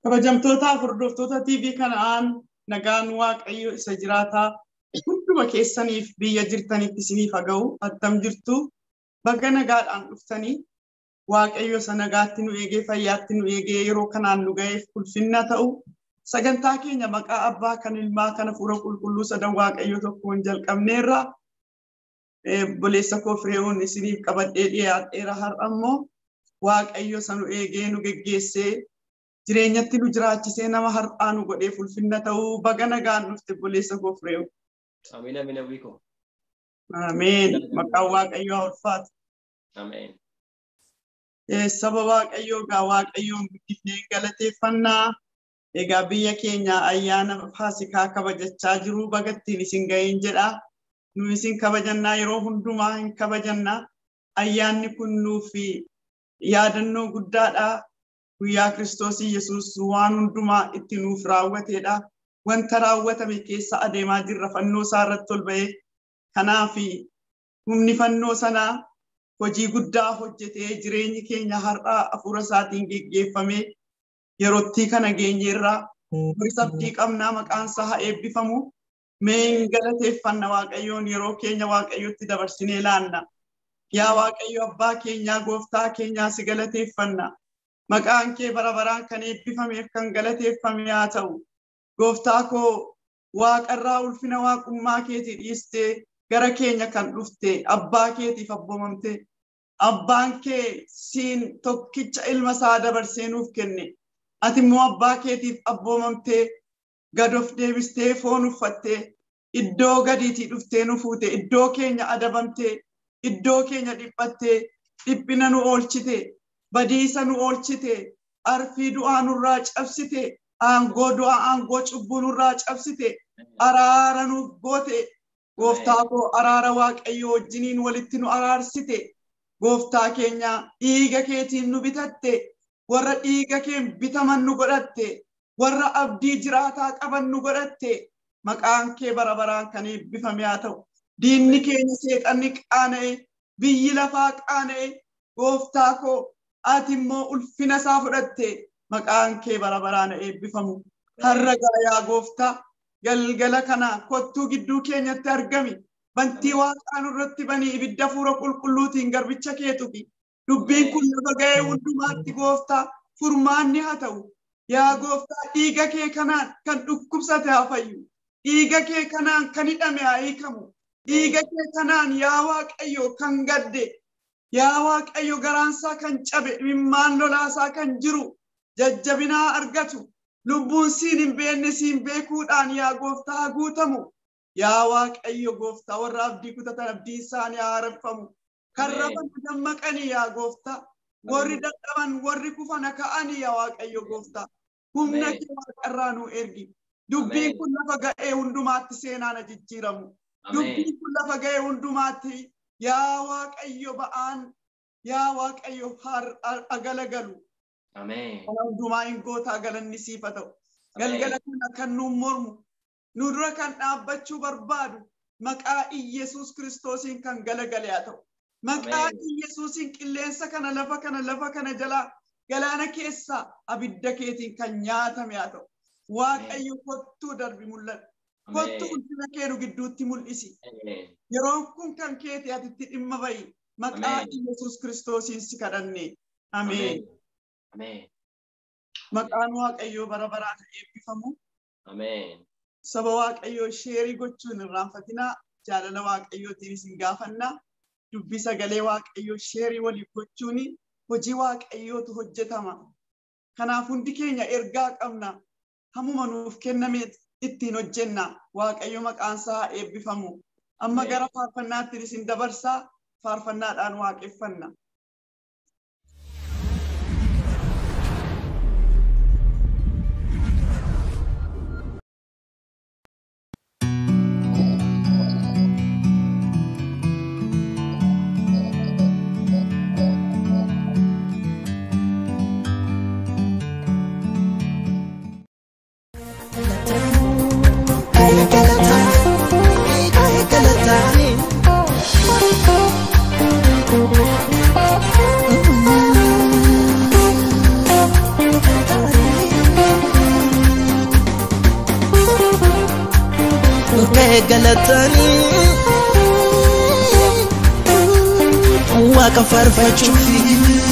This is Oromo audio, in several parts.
Kabajamtootaaf hordoftoota TV kanaan nagaan Waaqayyo isa jiraataa hunduma keessaniif biyya jirtanitti isiniif haa ga'u attam jirtu baga nagaadhaan dhuftanii Waaqayyo isa nagaatti nu eegee fayyaatti nu eegee yeroo kanaan nu ga'eef ulfinna ta'u sagantaa keenya maqaa abbaa kan ilmaa kana fuura qulqulluu sadan Waaqayyo tokkoon jalqabneerra boleessa koo firee'uun isiniif qabadhee dhiyaadheera har'a immoo Waaqayyo isa nu eegee nu geggeessee jireenyatti nu jiraachisee nama har'aa nu godheef ulfinna ta'uu baga nagaan dhufte boleessa koo firee'u. Amiin amiin hawwiiko. Ameen. Maqaan Waaqayyoo haa ulfaatu. Ameen. Saba Waaqayyoo gaa Waaqayyoon guddifnee galateeffannaa. Egaa biyya keenya ayyaana Faasikaa kabajachaa jiru bagattiin isin ga'een jedha. Nu isin kabajannaa yeroo hundumaa hin kabajannaa. Ayyaanni kun nuuf yaadannoo guddaadha. Guyyaa Kiristoos Yesuus waan hundumaa itti nuuf raawwatedha. Wanta raawwatame keessa adeemaa jirra fannoo isaa irratti ol ba'ee. Kanaaf humni fannoo sanaa hojii guddaa hojjetee jireenyi keenya har'aa hafuura isaatiin geggeeffamee yerootti kana geenyeerraa sabdii qabnaa maqaan isaa haa eebbifamu. Mee hin galateeffanna Waaqayyoon yeroo keenya Waaqayyotti dabarsinee laanna. Yaa Waaqayyo abbaa keenyaa gooftaa keenyaa si galateeffanna. Maqaan kee bara baraan kan eebbifameef kan galateeffame haa ta'u. Gooftaa koo waaqarraa ulfina waaqummaa keetii dhiistee gara keenya kan dhufte abbaa keetiif abboomamte. Abbaan kee siin tokkicha ilma isaa dabarsee nuuf kenne. Ati immoo abbaa keetiif abboomamtee gad of deebistee foon uffattee iddoo gadiitii dhuftee nu fuute iddoo keenya adabamtee iddoo keenya dhiphattee dhiphina nu oolchite badiisa nu oolchite arfii du'aa nurraa cabsite aangoo du'aa aangoo cubbuu nurraa cabsite araara nuuf goote gooftaa koo araara waaqayyo wajjiniin walitti nu araarsite gooftaa keenya dhiiga keetiin nu bitatte warra dhiiga keen bitaman nu godhatte warra abdii jiraataa qaban nu godhatte maqaan kee bara baraan kan eebbifame haa ta'u diinni keenya seexanni qaana'e biyyi lafaa qaana'e gooftaa koo ati immoo ulfina isaa fudhatte maqaan kee bara baraan eebbifamu har'a yaa gooftaa galgala kana kottuu gidduu keenyatti argami bantii waaqaan irratti banii ibidda fuura qulqulluutiin garbicha keetufi dubbiin kun lafa ga'ee hundumaatti gooftaa furmaanni haa ta'u yaa gooftaa dhiiga kee kanaan kan dhukkubsate haa fayyu dhiiga kee kanaan kan hidhame haa hiikamu dhiiga kee kanaan yaa waaqayyo kan gadde yaa waaqayyo garaansaa kan cabe imimmaan lolaasaa kan jiru jajjabinaa argatu lubbuun siin hin beekne siin beekuudhaan yaa gooftaa haa guutamu yaa waaqayyo gooftaa warra abdii kutatan abdii isaanii haa haareffamu kan rafan dammaqanii yaa gooftaa warri dadhaban warri kufan ka'anii yaa waaqayyo gooftaa humna kee waaqarraa nu ergi dubbiin kun lafa ga'ee hundumaatti seenaan jijjiiramu dubbiin kun lafa ga'ee hundumaatti yaa waaqayyo ba'aan yaa waaqayyo agalagalu kana hundumaa hin gootaa galanni siifa ta'u galgala kana kan nuun mormu nu dura kan dhaabbachuu barbaadu maqaa Iyesuus kiristoosiin kan galagale haa ta'u maqaa Iyesuusiin qilleensa kana lafa kana lafa kana jalaa galaana keessaa abidda keetiin kan nyaatame haa ta'u waaqayyo kottuu darbi mul'adhu kottuu ulfina kee nu gidduutti mul'isi yeroon kun kan keeti atitti dhimma ba'i maqaa Iyesuus kiristoosiin si kadhanne ameen maqaan waaqayyoo bara baraan eebbifamu saba waaqayyoo sheerii gochuun irraanfatinaa jaalala waaqayyootiin isin gaafannaa dubbii sagalee waaqayyoo sheerii waliif gochuun hojii waaqayyootu hojjetama. Kanaaf hundi keenya ergaa qabna. Hamuma nuuf kenname ittiin hojjenna. Waaqayyo maqaan isaa eebbifamu. Amma gara faarfannaatti isin dabarsaa faarfannaadhaan waaqeffanna. Thank you. galatanii waaqa faarfachuufi.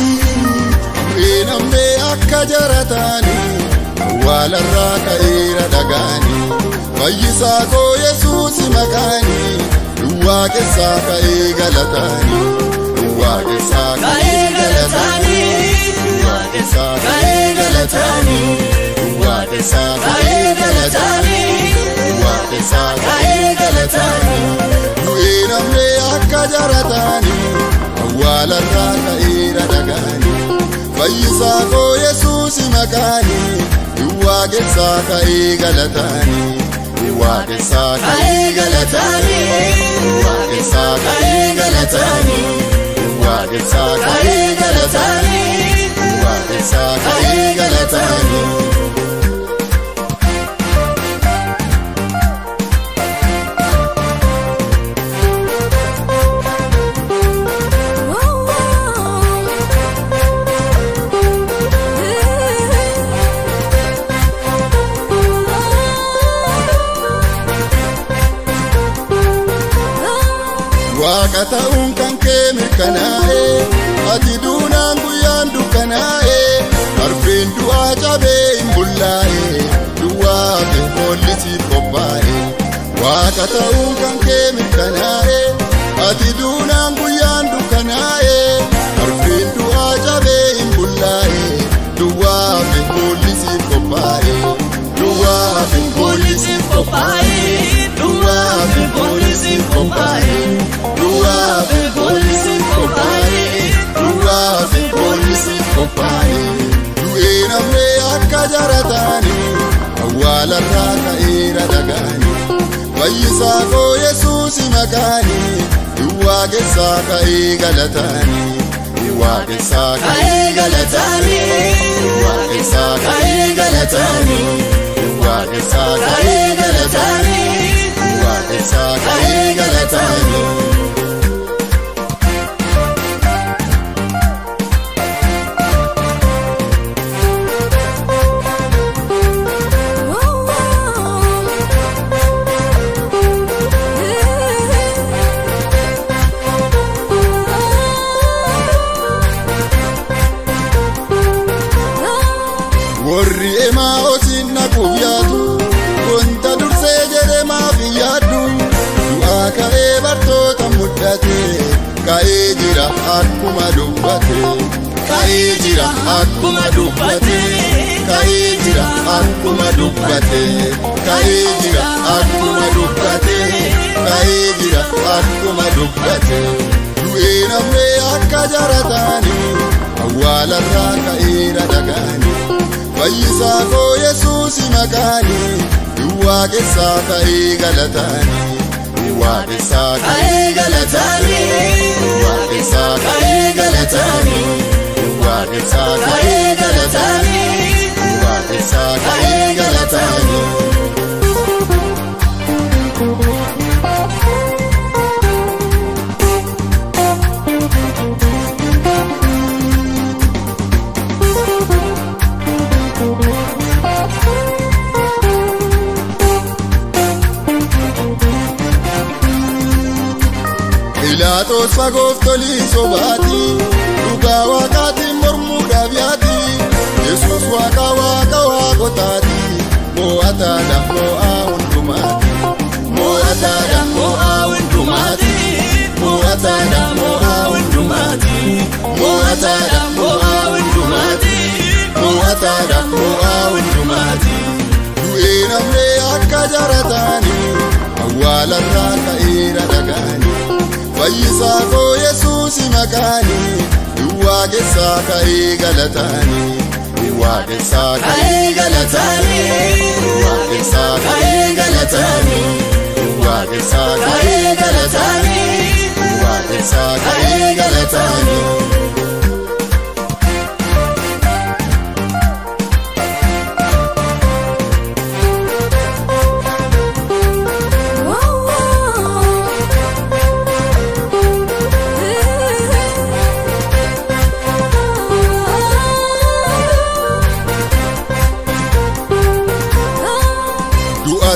Namnee akka jarataanii awwaalarraa ka'eera dhagaanii fayyisaa koo yesuusi maqaanii duwwaa keessaa ka'ee galataanii duwwaa keessaa ka'ee galataanii duwwaa keessaa ka'ee galataanii duwwaa keessaa ka'ee galataanii duwwaa keessaa ka'ee galataanii du'ee namnee akka jarataanii awwaalarraa ka'eera dhagaanii. fayyisaa koo yesuusi maqaanii duwwaa keessaa ka'ee galataanii duwwaa keessaa ka'ee galataanii duwwaa keessaa ka'ee galataanii duwwaa keessaa ka'ee galataanii duwwaa keessaa ka'ee galataanii. Waaqa ta'uun kan kee mirkanaa'ee ati duunaan guyyaan dukkanaa'ee darbeen du'aa cabee hin bullaa'ee duwwaa fi hollisiif qophaa'ee Waaqa ta'uun kan kee mirkanaa'ee ati duunaan guyyaan dukkanaa'ee darbeen du'aa cabee hin bullaa'ee duwwaa fi hollisiif qophaa'ee duwwaa fi hollisiif qophaa'ee duwwaa fi hollisiif qophaa'ee. Duwwaafi poolisiin qophaa'ee duwwaafi poolisiin qophaa'ee du'ee namnee akka jarataanii awwaalarraa ka'eera dhagaanii fayyisaa koo yesuusi maqaanii duwwaa keessaa ka'ee galataanii duwwaa keessaa ka'ee galataanii duwwaa keessaa ka'ee galataanii duwwaa keessaa ka'ee galataanii duwwaa keessaa ka'ee galataanii. warri emaa osin naquuf yaadu wanta dursee jedhe maaf hin yaaddu du'aa ka'ee bartoota mudhate ka'ee jira akkuma dubbate ka'ee jira akkuma dubbate ka'ee jira akkuma dubbate ka'ee jira akkuma dubbate ka'ee jira akkuma dubbate du'ee namnee akka jarataanii awwaalarraa ka'eera dhagaanii. fayyisaa koo yesuusi maqaanii duwwaa keessaa ka'ee galataanii duwwaa keessaa ka'ee galataanii duwwaa keessaa ka'ee galataanii duwwaa keessaa ka'ee galataanii duwwaa keessaa ka'ee galataanii. Pilaatos fagoof tolii sobaati dhugaa waaqaatiin mormuudhaaf yaati Yesuus waaqa waaqa waaqotaati mo'ataadha mo'aa hundumaati mo'ataadha mo'aa hundumaati mo'ataadha mo'aa hundumaati mo'ataadha mo'aa hundumaati mo'ataadha mo'aa hundumaati du'ee namnee akka jarataanii awwaalarraa ka'eera dhagaanii. fayyisaa koo yesuusi maqaanii duwwaa keessaa ka'ee galataanii duwwaa keessaa ka'ee galataanii duwwaa keessaa ka'ee galataanii duwwaa keessaa ka'ee galataanii duwwaa keessaa ka'ee galataanii.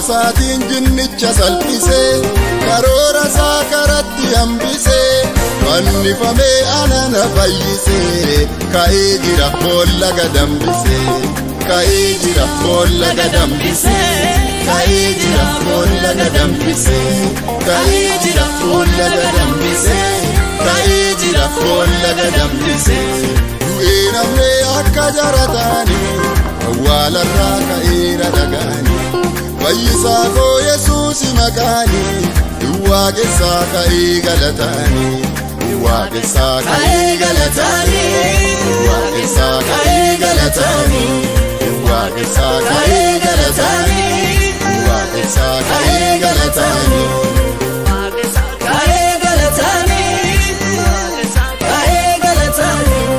isaatiin jinnicha salphisee karoora isaa karatti hambisee fannifamee anana fayyisee ka'ee jira boolla gadambisee ka'ee jira boolla gadambisee ka'ee jira boolla gadambisee ka'ee jira boolla gadambisee ka'ee jira boolla gadambisee du'ee namnee akka jarataanii awwaalarraa ka'eera dhagaanii fayyisaa koo yesuusi maqaanii duwwaaqessaa ka'ee galataanii duwwaaqessaa ka'ee galataanii duwwaaqessaa ka'ee galataanii duwwaaqessaa ka'ee galataanii duwwaaqessaa ka'ee galataanii. Ka'ee galataanii, ka'ee galataanii.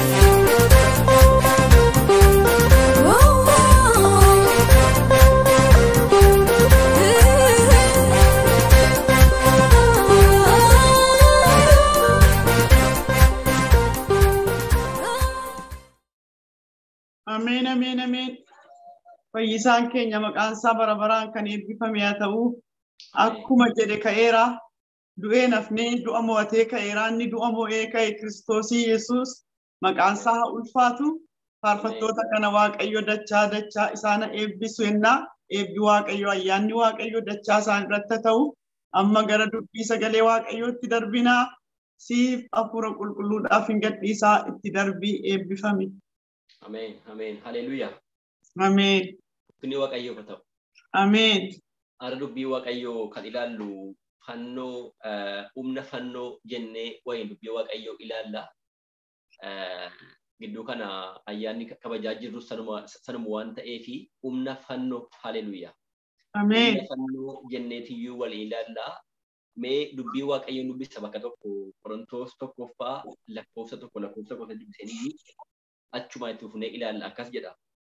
Ameen, ameen, ameen. Fayyisaan keenya maqaan isaa bara baraan kan eebbifame haa ta'u. Akkuma jedhe ka'eera. Du'ee nafnee du'a mo'atee ka'eera. Inni du'a mo'ee ka'e Kiristoosii Yesuus maqaan isaa haa ulfaatu. Faarfattoota kana Waaqayyo dachaa dachaa isaan eebbisu ennaa eebbi Waaqayyo ayyaanni Waaqayyo dachaa isaan irratti haa ta'u. Amma gara dubbii sagalee Waaqayyootti darbinaa. Siif hafuura qulqulluudhaaf hin gadhiisaa itti darbii eebbifame. Ameen. Ameen. Haleluuyaa. Ameen. Kuni Waaqayyoof haa ta'u. Ameen. Har'a dubbii Waaqayyoo kan ilaallu fannoo eh, humna fannoo jennee wayiin dubbii Waaqayyoo ilaalla. Eh, Gidduu kana ayyaanni kabajaa jirru sanuma sanuma waan ta'eefi humna fannoo haleluuyaa. Ameen. Humna fannoo jenneetiyyuu waliin ilaalla. Mee dubbii Waaqayyoon dubbisa bakka tokko Qorontoos tokkoffaa lakkoofsa tokko lakkoofsa tokko dubbisanii achumaa itti fufnee ilaalla akkas jedha.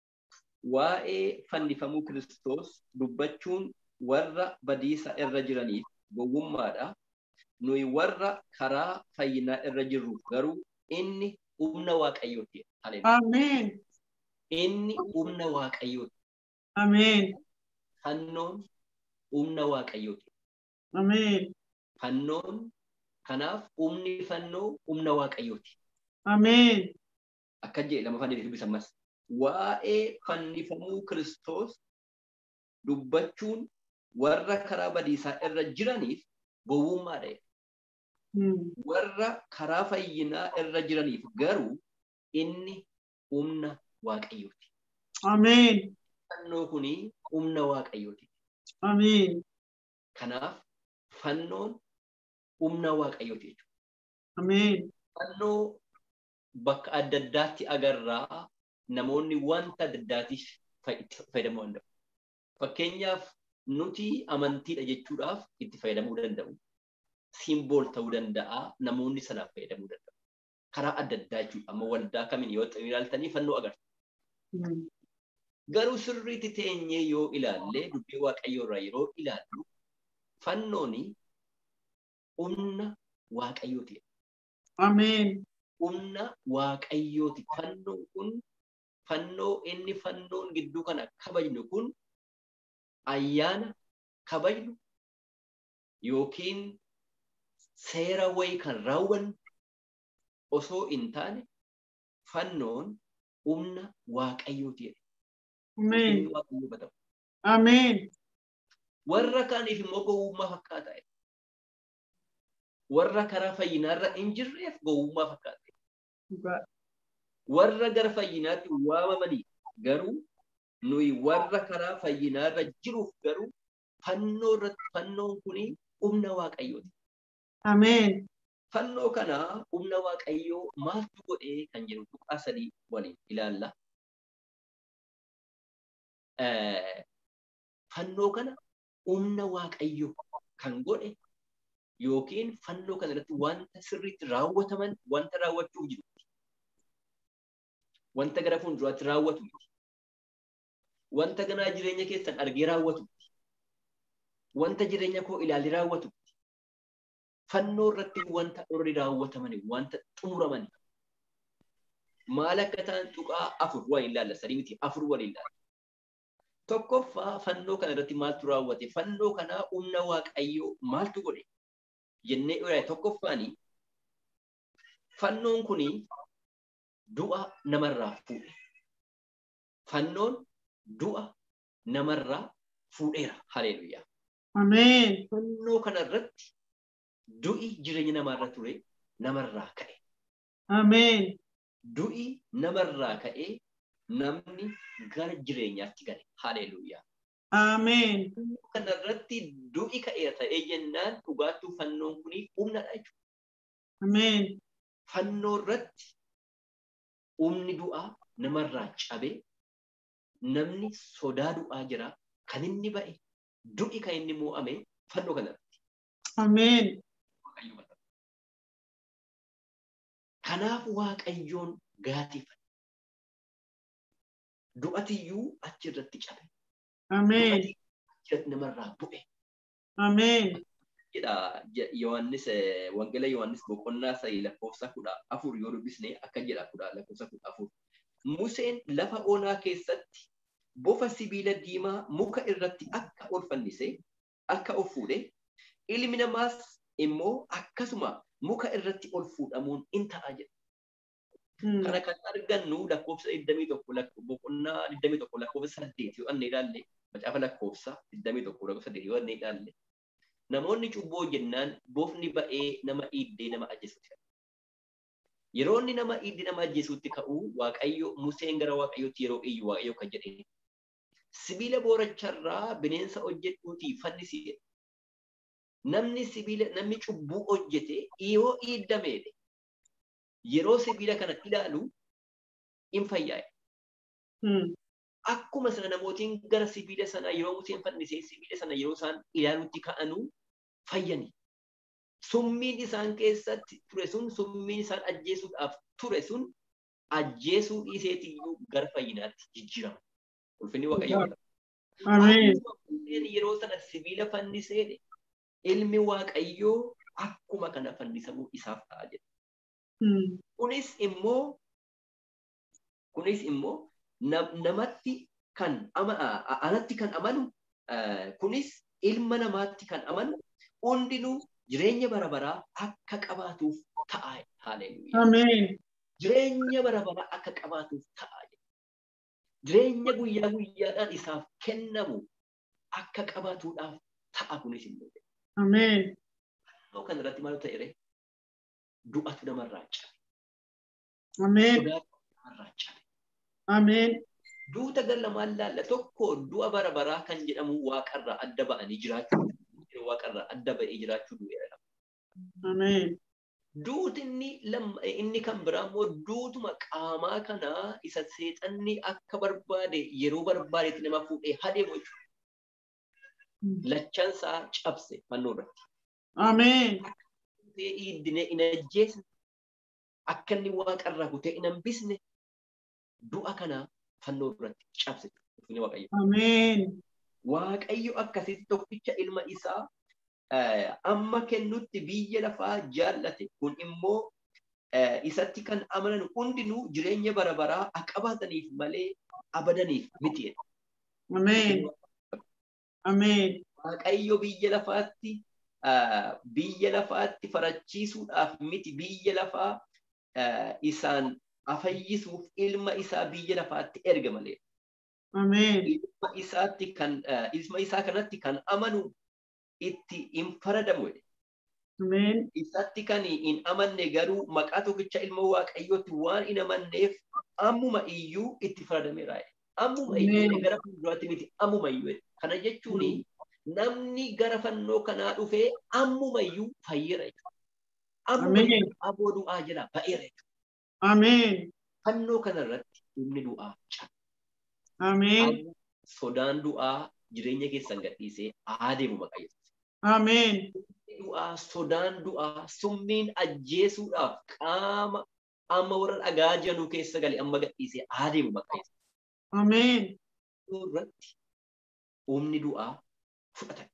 Waa'ee fannifamuu Kiristoos dubbachuun warra badiisa irra jiraniif gowwummaadha. Nuyi warra karaa fayyinaa irra jirru garuu inni humna Waaqayyooti. Haleluuyaa. Ameen. Inni humna Waaqayyooti. Ameen. Fannoon humna Waaqayyooti. Ameen. Fannoon kanaaf humni fannoo humna Waaqayyooti. Ameen. Akka jedhe lama fannifamuu dubbisan mas. Waa'ee fannifamuu Kiristoos dubbachuun warra karaa badiisaa irra jiraniif gowwummaadha. Hmm. Warra karaa fayyinaa irra jiraniif garuu inni humna Waaqayyooti. Ameen. Fannoo kuni humna Waaqayyooti. Ameen. Kanaaf fannoon humna Waaqayyooti jechuudha. Ameen. Fannoo bakka adda addaatti agarraa namoonni wanta adda addaatiif fay- itti fayyadamuu danda'u. Fakkeenyaaf nuti amantiidha jechuudhaaf itti fayyadamuu danda'u. Simbool ta'uu danda'a namoonni sanaaf fayyadamuu danda'u. Karaa adda addaa jechuudha. Amma waldaa kamiin yoo ta'u ilaaltanii fannoo agartu. Hmm. Garuu sirriitti teenyee yoo ilaalle dubbii waaqayyoo irraa yeroo ilaallu fannooni humna waaqayyooti. Ameen. humna waaqayyooti. Fannoon kun fannoo inni fannoon gidduu kana kabajnu kun ayyaana kabajnu yookiin seera wayii kan raawwannu osoo hin taane fannoon humna waaqayyooti. jedhe. Ameen. Humni waaqayyoo batamu. Ameen. Warra kaaniif immoo gowwummaa fakkaata. Warra karaa fayyinaarra hin jirreef gowwummaa fakkaata. Dhugaa. warra gara fayyinaatti waamamanii garuu nuyi warra karaa fayyinaarra jiruuf garuu fannoo irratti fannoon kuni humna waaqayyooti. Ameen. Fannoo kana humna waaqayyoo maaltu godhee kan jedhu tuqaa sadii waliin ilaalla. Eh, Fannoo kana humna waaqayyoo kan godhe yookiin fannoo kana irratti wanta sirriitti raawwataman wanta raawwachuuf jiru. wanta gara fuulduraatti raawwatu miti. Wanta ganaa jireenya keessan argee raawwatu miti. Wanta jireenya koo ilaalee raawwatu miti. Fannoo irratti wanta orri raawwatamani, wanta xumuramani. Maal akka ta'an tuqaa afur waliin ilaalla, sadii miti afur waliin ilaalla. Tokkoffaa fannoo kana irratti maaltu raawwate? Fannoo kanaa humna waaqayyoo maaltu godhe? Jennee ilaalle tokkoffaani fannoon kuni du'a namarraa fuudhe. Fannoon du'a namarraa fuudheera. Haleluuyaa. Ameen. Fannoo kana irratti du'i jireenya namaarra ture namarraa ka'e. Ameen. Du'i namarraa ka'ee namni gara jireenyaatti gale. Haleluuyaa. Ameen. Kana irratti du'i ka'eera ta'ee jennaan dhugaattuu fannoon kuni humnadha jechuudha. Ameen. Fannoo irratti humni du'aa namarraa cabee namni sodaa du'aa jira kan inni ba'e du'i kan inni mo'ame fannoo kanarratti. Ameen. Waaqayyo mata. Kanaaf Waaqayyoon galateeffate. Du'atiyyuu achirratti cabe. Ameen. Du'ati achirratti namarraa bu'e. Ameen. jedha Je- Yohaannis eh, Wangeela Yohaannis boqonnaa sadii lakkoofsa kudha afur yoo dubbisne akka jedha kudha lakkoofsa kudha afur. Museen lafa onaa keessatti bofa sibiila diimaa muka irratti akka ol fannise akka ol fuudhe ilmi namaas immoo akkasuma muka irratti ol fuudhamuun in ta'a jedha. Mm. Kana kan argannu lakkoofsa 21 lakko- boqonnaa 21 lakkoofsa 8 yoo anne ilaalle macaafa lakkoofsa 21 lakkoofsa 8 yoo anne ilaalle namoonni cubboo jennaan bofni ba'ee nama iddee nama ajjeesutti ka'e. Yeroo inni nama iddee nama ajjeesutti ka'u Waaqayyo Museen gara Waaqayyootti yeroo iyyu Waaqayyo kan jedhe sibiila booracharraa bineensa hojjedhuutii fannisi jedhe. Namni sibiila namni cubbuu hojjete yoo iddameedhe yeroo sibiila kana ilaalu in fayyaa'e. Mm. Akkuma sana namootiin gara sibiila sanaa yeroo Museen fannisee sibiila sana yeroo isaan ilaalutti ka'anuu fayyani. Summiin isaan keessatti ture sun summiin isaan ajjeesuudhaaf ture sun ajjeesuu dhiiseetiyyuu gara fayyinaatti jijjiirama. Ulfinni Waaqayyoo. Ameen. Akkuma Museen yeroo sana sibiila fanniseedhe ilmi Waaqayyoo akkuma kana fannisamuu isaaf ta'a jedha. Mm. Kunis immoo kunis immoo nam- namatti kan ama a- a- anatti kan amanu eh, kunis ilma namaatti kan amanu hundinuu jireenya bara baraa akka qabaatuuf ta'a. Haleluuyaa. Ameen. Jireenya bara baraa akka qabaatuuf ta'a. Jireenya guyyaa guyyaadhaan isaaf kennamu akka qabaatuudhaaf ta'a kunis immoo. Ameen. Yoo kan irratti maal ta'e du'atu namarraa cabe. Ameen. Sodaatu namarraa cabe. Ameen. duuta gara lamaan laalla tokko du'a bara baraa kan jedhamu waaqarraa adda ba'anii jiraachuu waaqarraa adda ba'ee jiraachuu du'eera. Ameen. Duuti inni lamma inni kan biraa immoo duutuma qaamaa kanaa isa seexanni akka barbaade yeroo barbaadetti nama fuudhee hadeemu jechuudha. Lachansaa cabse fannoo irratti. Ameen. Kutee iddine hin ajjeesne akka inni waaqarraa kutee hin hambisne du'a kana fannoo irratti cabse. Ulfinni Waaqayyo. Ameen. Waaqayyo akkasitti tokkicha ilma isaa eh, amma kennutti biyya lafaa jaallate kun immoo eh, isatti kan amanan hundinuu jireenya bara baraa akka qabaataniif malee abadaniif miti. jedha. Ameen. Ameen. Waaqayyo biyya lafaatti ah, biyya lafaatti farachiisuudhaaf miti biyya lafaa ah, isaan afayyisuuf ilma isaa biyya lafaatti erga malee. Ameen. ilma isaatti kan eh, ilma isaa kanatti kan amanu itti hin faradamu jedhe. Ameen. Isatti kan hin amanne garuu maqaa tokkicha ilma waaqayyootti waan hin amanneef ammuma iyyuu itti faradameera. jedhe. Ammuma iyyuu Ameen. jedhe, gara fuulduraatti miti ammuma iyyuu. jedhe. Kana jechuun namni gara fannoo kanaa dhufee ammuma iyyuu fayyeera jechuudha. Ammuma Ameen. iyyuu aboo du'aa jala ba'eera jechuudha. Ameen. Fannoo kanarratti humni du'aa cabe. Ameen. Sodaan du'aa jireenya keessan gadhiisee adeemu maqaa Yesuus. Ameen. du'aa, sodaan du'aa, summiin ajjeesuudhaaf qaama amma warra dhagaa jiranuu keessa gale amma gadhiisee adeemu maqaa Yesuus. Ameen. irratti humni du'aa fudhatame.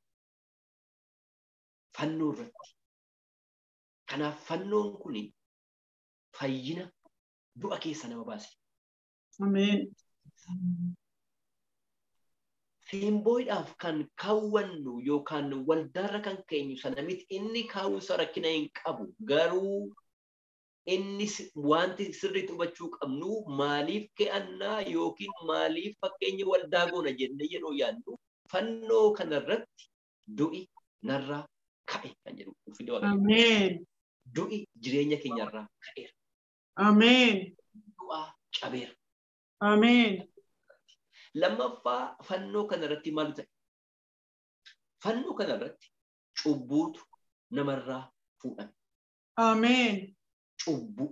Fannoo irratti. Kanaaf fannoon kun fayyina du'a keessa nama baase. Ameen. Simbooidhaaf kan kaawwannu yookaan waldaarra kan keenyu sana miti inni kaawwinsa rakkina hin qabu garuu inni si- wanti sirriitti hubachuu qabnu maaliif ke'annaa yookiin maaliif fakkeenya waldaa goona jennee yeroo yaadnu fannoo kanarratti du'i narraa ka'e kan jedhu ulfinni waaqayyo. Ameen. Du'i jireenya keenyarraa ka'eera. Ameen. Du'aa cabeera. Ameen. Lammaffaa fannoo kanarratti maaltu ta'e? Fannoo kanarratti cubbuutu namarraa fuudhame. Ameen. Cubbuu.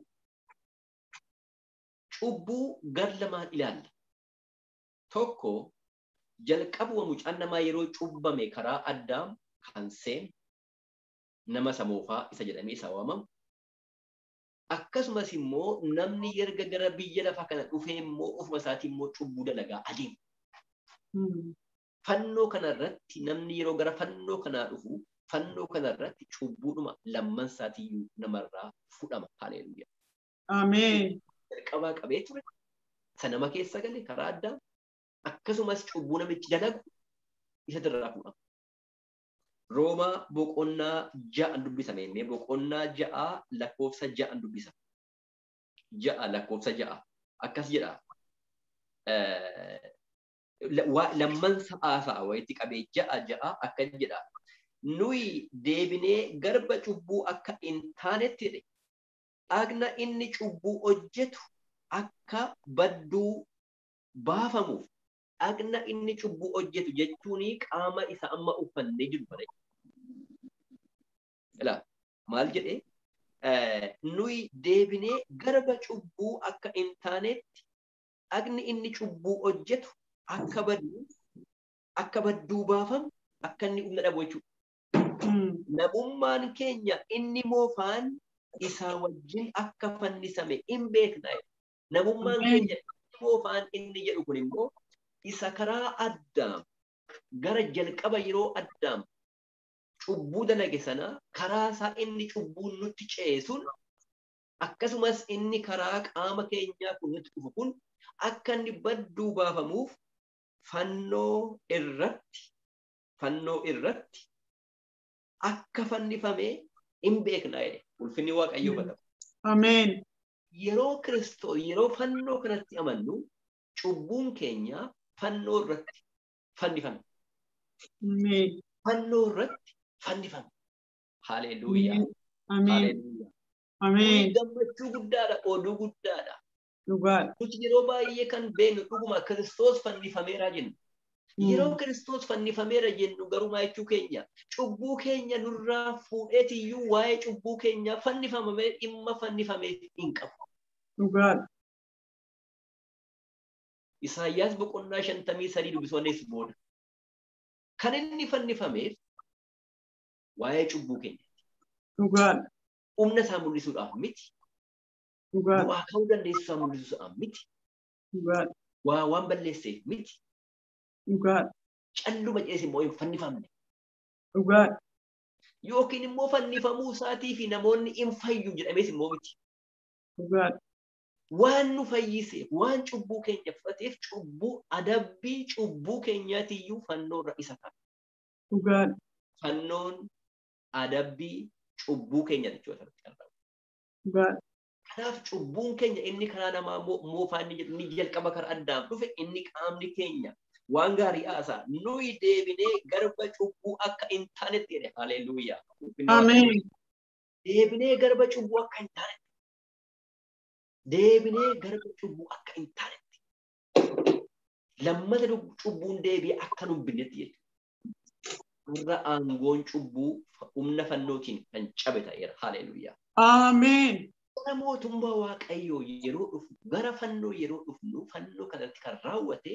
Cubbuu gar lamaan ilaalla. Tokko jalqabuma mucaan namaa yeroo cubbame karaa addaam kan seene nama samoofaa isa jedhamee isa waamamu. Akkasumas immoo namni erga gara biyya lafaa kana dhufee immoo ofuma isaatii immoo cubbuu dalagaa adeema. Mm. Fannoo kanarratti namni yeroo gara fannoo kanaa dhufu fannoo kanarratti cubbuudhuma lamman isaatiiyyuu namarraa fudhama. Haleluuyaa. Ameen. Jalqabaa qabee ture. Isa nama keessa gale karaa addaa akkasumas cubbuu namichi dalagu isa irraa fuudhama. Roomaa boqonnaa ja'an dubbisame mee boqonnaa ja'aa lakkoofsa ja'an dubbisa. Ja'a lakkoofsa ja'a. Akkas jedha. Eh, la- waa- Lamman sa'aa sa'a wayitti qabee ja'a ja'a akkas jedha. Nuyi deebinee garba cubbuu akka hin taanetti jedhe. Dhagna inni cubbuu hojjetu akka badduu baafamuuf dhagna inni cubbuu hojjetu jechuun qaama isa amma uffannee jiru bare. Ilaa maal jedhee Eh, nuyi deebinee garba cubbuu akka hin taanetti dhagni inni cubbuu hojjetu akka baddu akka badduu baafamu akka inni humna dhabu jechuudha. Mm. Namummaan keenya inni moofaan isaa wajjin akka fannisame hin beekna. Namummaan Ameen. keenya inni moofaan inni jedhu kun immoo isa karaa addaam gara jalqaba yeroo addaam cubbuu dalage sana karaa isaa inni cubbuun nutti ceesuun akkasumas inni karaa qaama keenyaa kun nutti dhufu kun akka inni badduu baafamuuf fannoo irratti fannoo irratti akka fannifamee hin beekna jedhe ulfinni waaqayyoo bada. Ameen. Yeroo Kiristoos yeroo fannoo kanatti amannu cubbuun keenya fannoo irratti fannifame. Ameen. Fannoo irratti fannifame. Haleluuyaa. Ameen. Haleluuyaa. Ameen. Kun gammachuu guddaadha, oduu guddaadha. Dhugaadha. Nuti yeroo baay'ee kan beeknu dhuguma Kiristoos fannifameera jenna. Yeroo Kiristoos fannifameera jennu garumaa jechuu keenya cubbuu keenya nurraa fuudheetiyyuu waa'ee cubbuu keenyaa fannifamamee dhimma fannifamee hin qabu. Dhugaadha. Isaayyaas boqonnaa shantamii sadii dubbisoonnis booda. Kan inni fannifameef waa'ee cubbuu keenya. Dhugaadha. Humna isaa mul'isuudhaaf miti. Dhugaadha. Bu'aa ka'uu dandeessu isaa mul'isuudhaaf miti. Dhugaadha. Waa waan balleesseef miti. Dhugaadha. Calluma cees immoo hin fannifamne. Dhugaadha. Yookiin immoo fannifamuu isaatii fi namoonni hin fayyu jedhamees immoo miti. Dhugaadha. Waan nu fayyiseef, waan cubbuu keenya fudhateef cubbuu adabbii cubbuu keenyaatiyyuu fannoorra isa ta'a. Dhugaadha. Fannoon adabbii cubbuu keenya jechuudha. Dhugaadha. Kanaaf cubbuun keenya inni karaa namaa moofaa inni jedhu ni jalqaba karaa addaan dhufe inni qaamni keenya waan gaarii haasaa nuyi deebinee garba cubbuu akka hin taanetti jedhe haleluuyaa. Ameen. Deebinee garba cubbuu akka hin taanetti. Deebinee garba cubbuu akka hin taanetti. Lammata cubbuun deebi'ee akka nu hin binnetti jechuudha. Warra aangoon cubbuu humna fannootiin kan cabe ta'eera. Haleluuyaa. Ameen. Gara mootummaa Waaqayyoo yeroo dhufnu, gara fannoo yeroo dhufnu, fannoo kanatti kan raawwate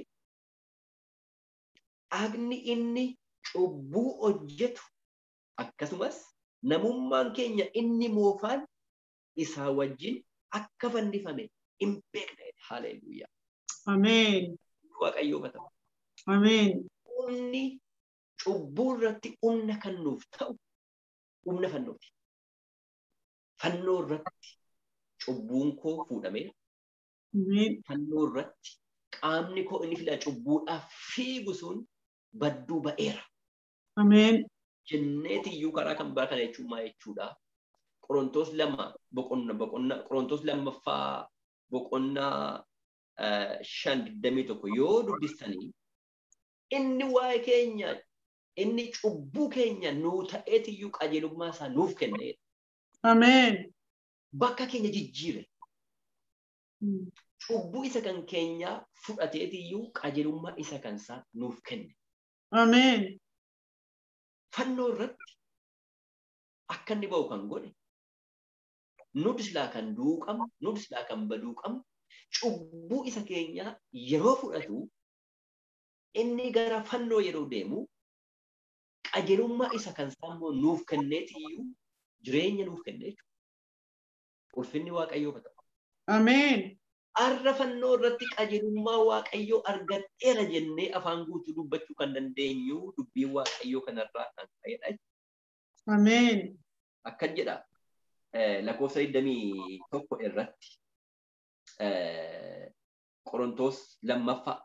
agni inni cubbuu hojjetu akkasumas namummaan keenya inni moofaan isaa wajjin akka fannifame hin beekne. Haleluuyaa. Ameen. Waaqayyoo bata. Ameen. Humni cubbuu irratti humna kan nuuf ta'u humna fannooti. Fannoo irratti cubbuun koo fuudhameera. Ameen. Fannoo irratti qaamni koo inni filaa cubbuudhaaf fiigu sun badduu ba'eera. Ameen. Jenneeti iyyuu karaa kan biraa kana jechuun maal jechuudha? Qorontoos lama boqonna boqonna Qorontoos lammaffaa boqonnaa eh, shan digdamii tokko yoo dubbistanii inni waa'ee keenya inni cubbuu keenya nuu ta'eeti iyyuu qajeelummaa isaa nuuf kenneedha. Ameen. Bakka keenya jijjiire. Mm. Cubbuu isa kan keenya fudhateeti iyyuu qajeelummaa isa kan isaa nuuf kenne. Ameen. Fannoo irratti akka inni ba'u kan godhe nuti silaa kan du'uu qabnu nuti silaa kan baduu qabnu cubbuu isa keenya yeroo fudhatu inni gara fannoo yeroo deemu qajeelummaa isa kan isaa immoo nuuf kenneeti iyyuu jireenya nuuf kennee jechuudha. Ulfinni Waaqayyoo haa ta'u. Ameen. Arra fannoo irratti qajeelummaa Waaqayyoo argadheera jennee afaan guutuu dubbachuu kan dandeenyu dubbiin Waaqayyoo kanarraa kan ka'edha. Ameen. Akkan jedha eh, lakkoofsa 21 irratti eh, Qorontoos lammaffaa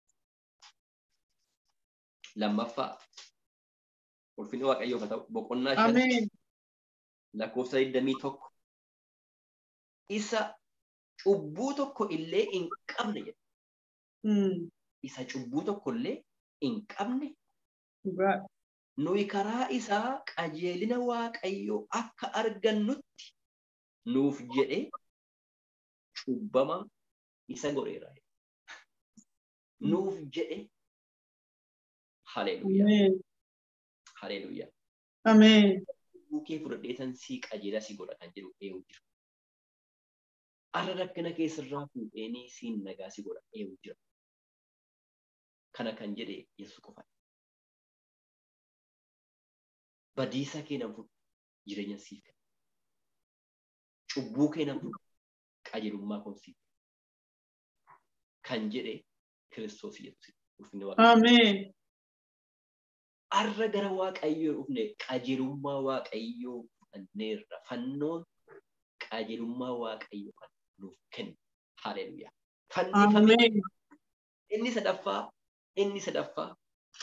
lammaffaa ulfinni Waaqayyoo haa ta'u boqonnaa shan Ameen. lakkoofsa 21 isa cubbuu tokko illee hin qabne jedha. Mm. Isa cubbuu tokko illee hin qabne Dhugaa. nuyi karaa isaa qajeelina Waaqayyoo akka argannutti nuuf jedhe cubbama isa godheera. Nuuf jedhe haleluuyaa Ameen. haleluuyaa. Ameen. Cubbuu kee fudhadheetan sii qajeela si godha kan jedhu eewu jira. Arra rakkina keessarraa fuudheenii siin nagaa si godha eewu jira. Kana kan jedhe Yesuus qofa. Badiisa kee nan fudhu jireenya siif kenna. Cubbuu kee nan fudhu qajeelummaa koon siif kenna. Kan jedhe Kiristoos Yesuus. Ulfinni Waaqayyoo. Ameen. arra gara waaqayyoo dhufne qajeelummaa waaqayyoo fudhanneerra fannoon qajeelummaa waaqayyoo kan nuuf kenne haleluuyaa fannifame Ameen. inni sadaffaa inni sadaffaa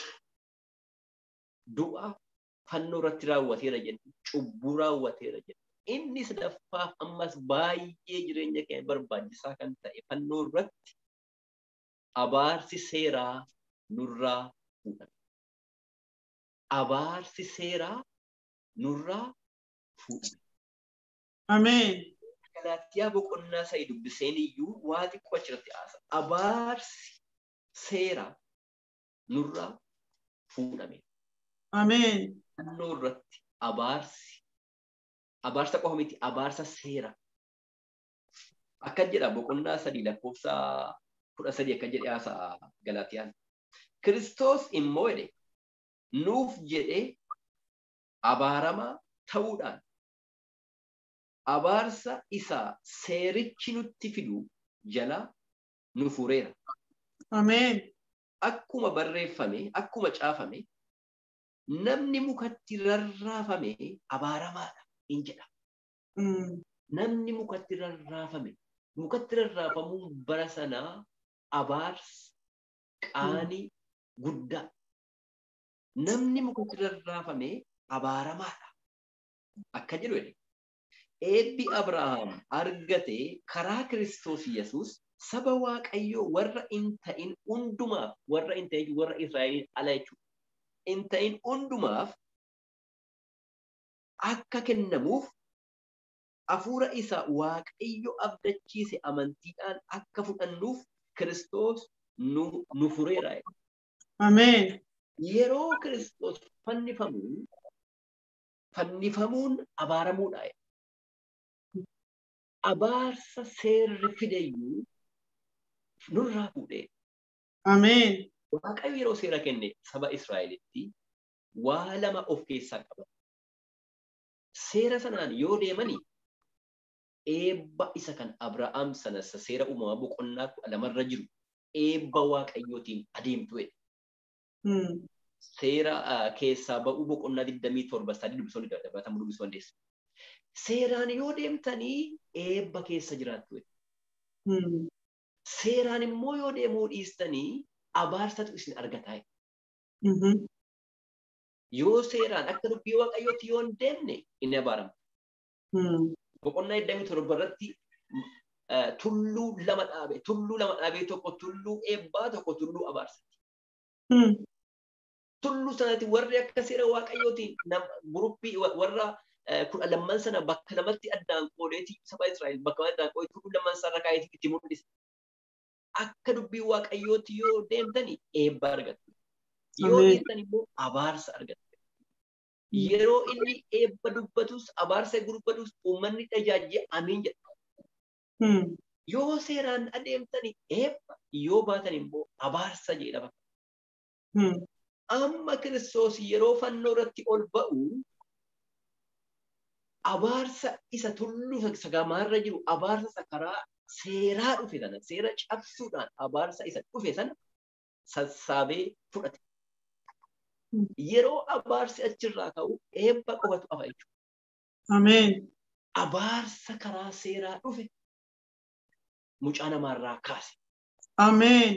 du'a fannoo irratti raawwateera jenna cubbuu raawwateera jenna inni sadaffaaf ammas baay'ee jireenya keenya barbaachisaa kan ta'e fannoo irratti abaarsi seeraa nurraa fuudhame. abaarsi seeraa nurraa fuudhame. Ameen. Galaatiyaa boqonnaa sa'i dubbiseen iyyuu waa xiqqoo achirratti haasa. Abaarsi seeraa nurraa fuudhame. Ameen. Fannoo irratti abaarsi abaarsa qofa miti abaarsa seera. Akkan jedha boqonnaa sadii lakkoofsa kudha sadii akka jedhe haasa'a Galaatiyaan. Kiristoos immoo jedhe nuuf jedhee abaaramaa ta'uudhaan abaarsa isaa seerichi nutti fidu jala nu fureera. Ameen. Akkuma barreeffame, akkuma caafame, namni mukatti rarraafame abaaramaadha in jedha. Mm. Namni mukatti rarraafame, mukatti rarraafamuun bara sanaa abaarsa qaanii guddaa. Namni mukatti rarraafame abaaramaadha. Akka jedhu jedhe. Eebbi Abrahaam argate karaa Kiristoos Yesuus saba Waaqayyoo warra hin ta'in hundumaaf warra hin ta'in warra Israa'eliin ala jechuudha. Hin ta'in hundumaaf akka kennamuuf hafuura isa Waaqayyo abdachiise amantiidhaan akka fudhannuuf Kiristoos nu, nu fureera. jedha. Ameen. Yeroo Kiristoos fannifamu fannifamuun abaaramuudha. jedha. Abaarsa seerri fideyyuu nurraa fuudhee Ameen. Waaqayyo yeroo seera kenne saba Israa'elitti waa lama of keessaa qaba. Seera sanaan yoo deemani eebba isa kan Abrahaam sana isa seera uumamaa boqonnaa kudha lamarra jiru eebba Waaqayyootiin adeemtu jedhe. Mm. Seera ah, keessaa ba'uu boqonnaa 27 sadii dubbisuu dabalatamuu dubbisuu dandeessu. Seeraan yoo deemtanii eebba keessa jiraattu jedhe. Mm. Seeraan immoo yoo deemuu dhiistanii abaarsatu isin argataa jedhe. Mhm. Yoo seeraan akka dubbii waaqayyootti yoo hin deemne hin abaaramu. Mm. Boqonnaa 27 irratti eh, tulluu lama dhaabe, tulluu lama dhaabee tokko tulluu eebbaa tokko tulluu abaarsaati. Mm. Tulluu sanatti warri akka seera waaqayyootiin nam- guruppii wa- warra eh, kudha lamman sana bakka lamatti addaan qoodeeti saba Israa'el bakka lamatti addaan qoodee tulluu lamman sana kaayeeti itti mul'isa. Akka dubbii waaqayyootti yoo deemtani eebba argattu. Yoo Ameen. deemtan immoo abaarsa argattu. Yeroo inni eebba dubbatus abaarsa dubbatus uummanni tajaajila amiin jedha. Mm. Yoo seeraan adeemtani eebba yoo baatan immoo abaarsa jedhama. Mm. Amma Kiristoos yeroo fannoo irratti ol ba'u abaarsa isa tulluu isa gamaarra jiru abaarsa isa karaa seeraa dhufe sana seera cabsuudhaan abaarsa isa dhufe sana sassaabee fudhate. Mm. Yeroo abaarsi achirraa ka'u eebba qofatu hafa jechuudha. Ameen. Abaarsa karaa seeraa dhufe mucaa namaarraa kaase. Ameen.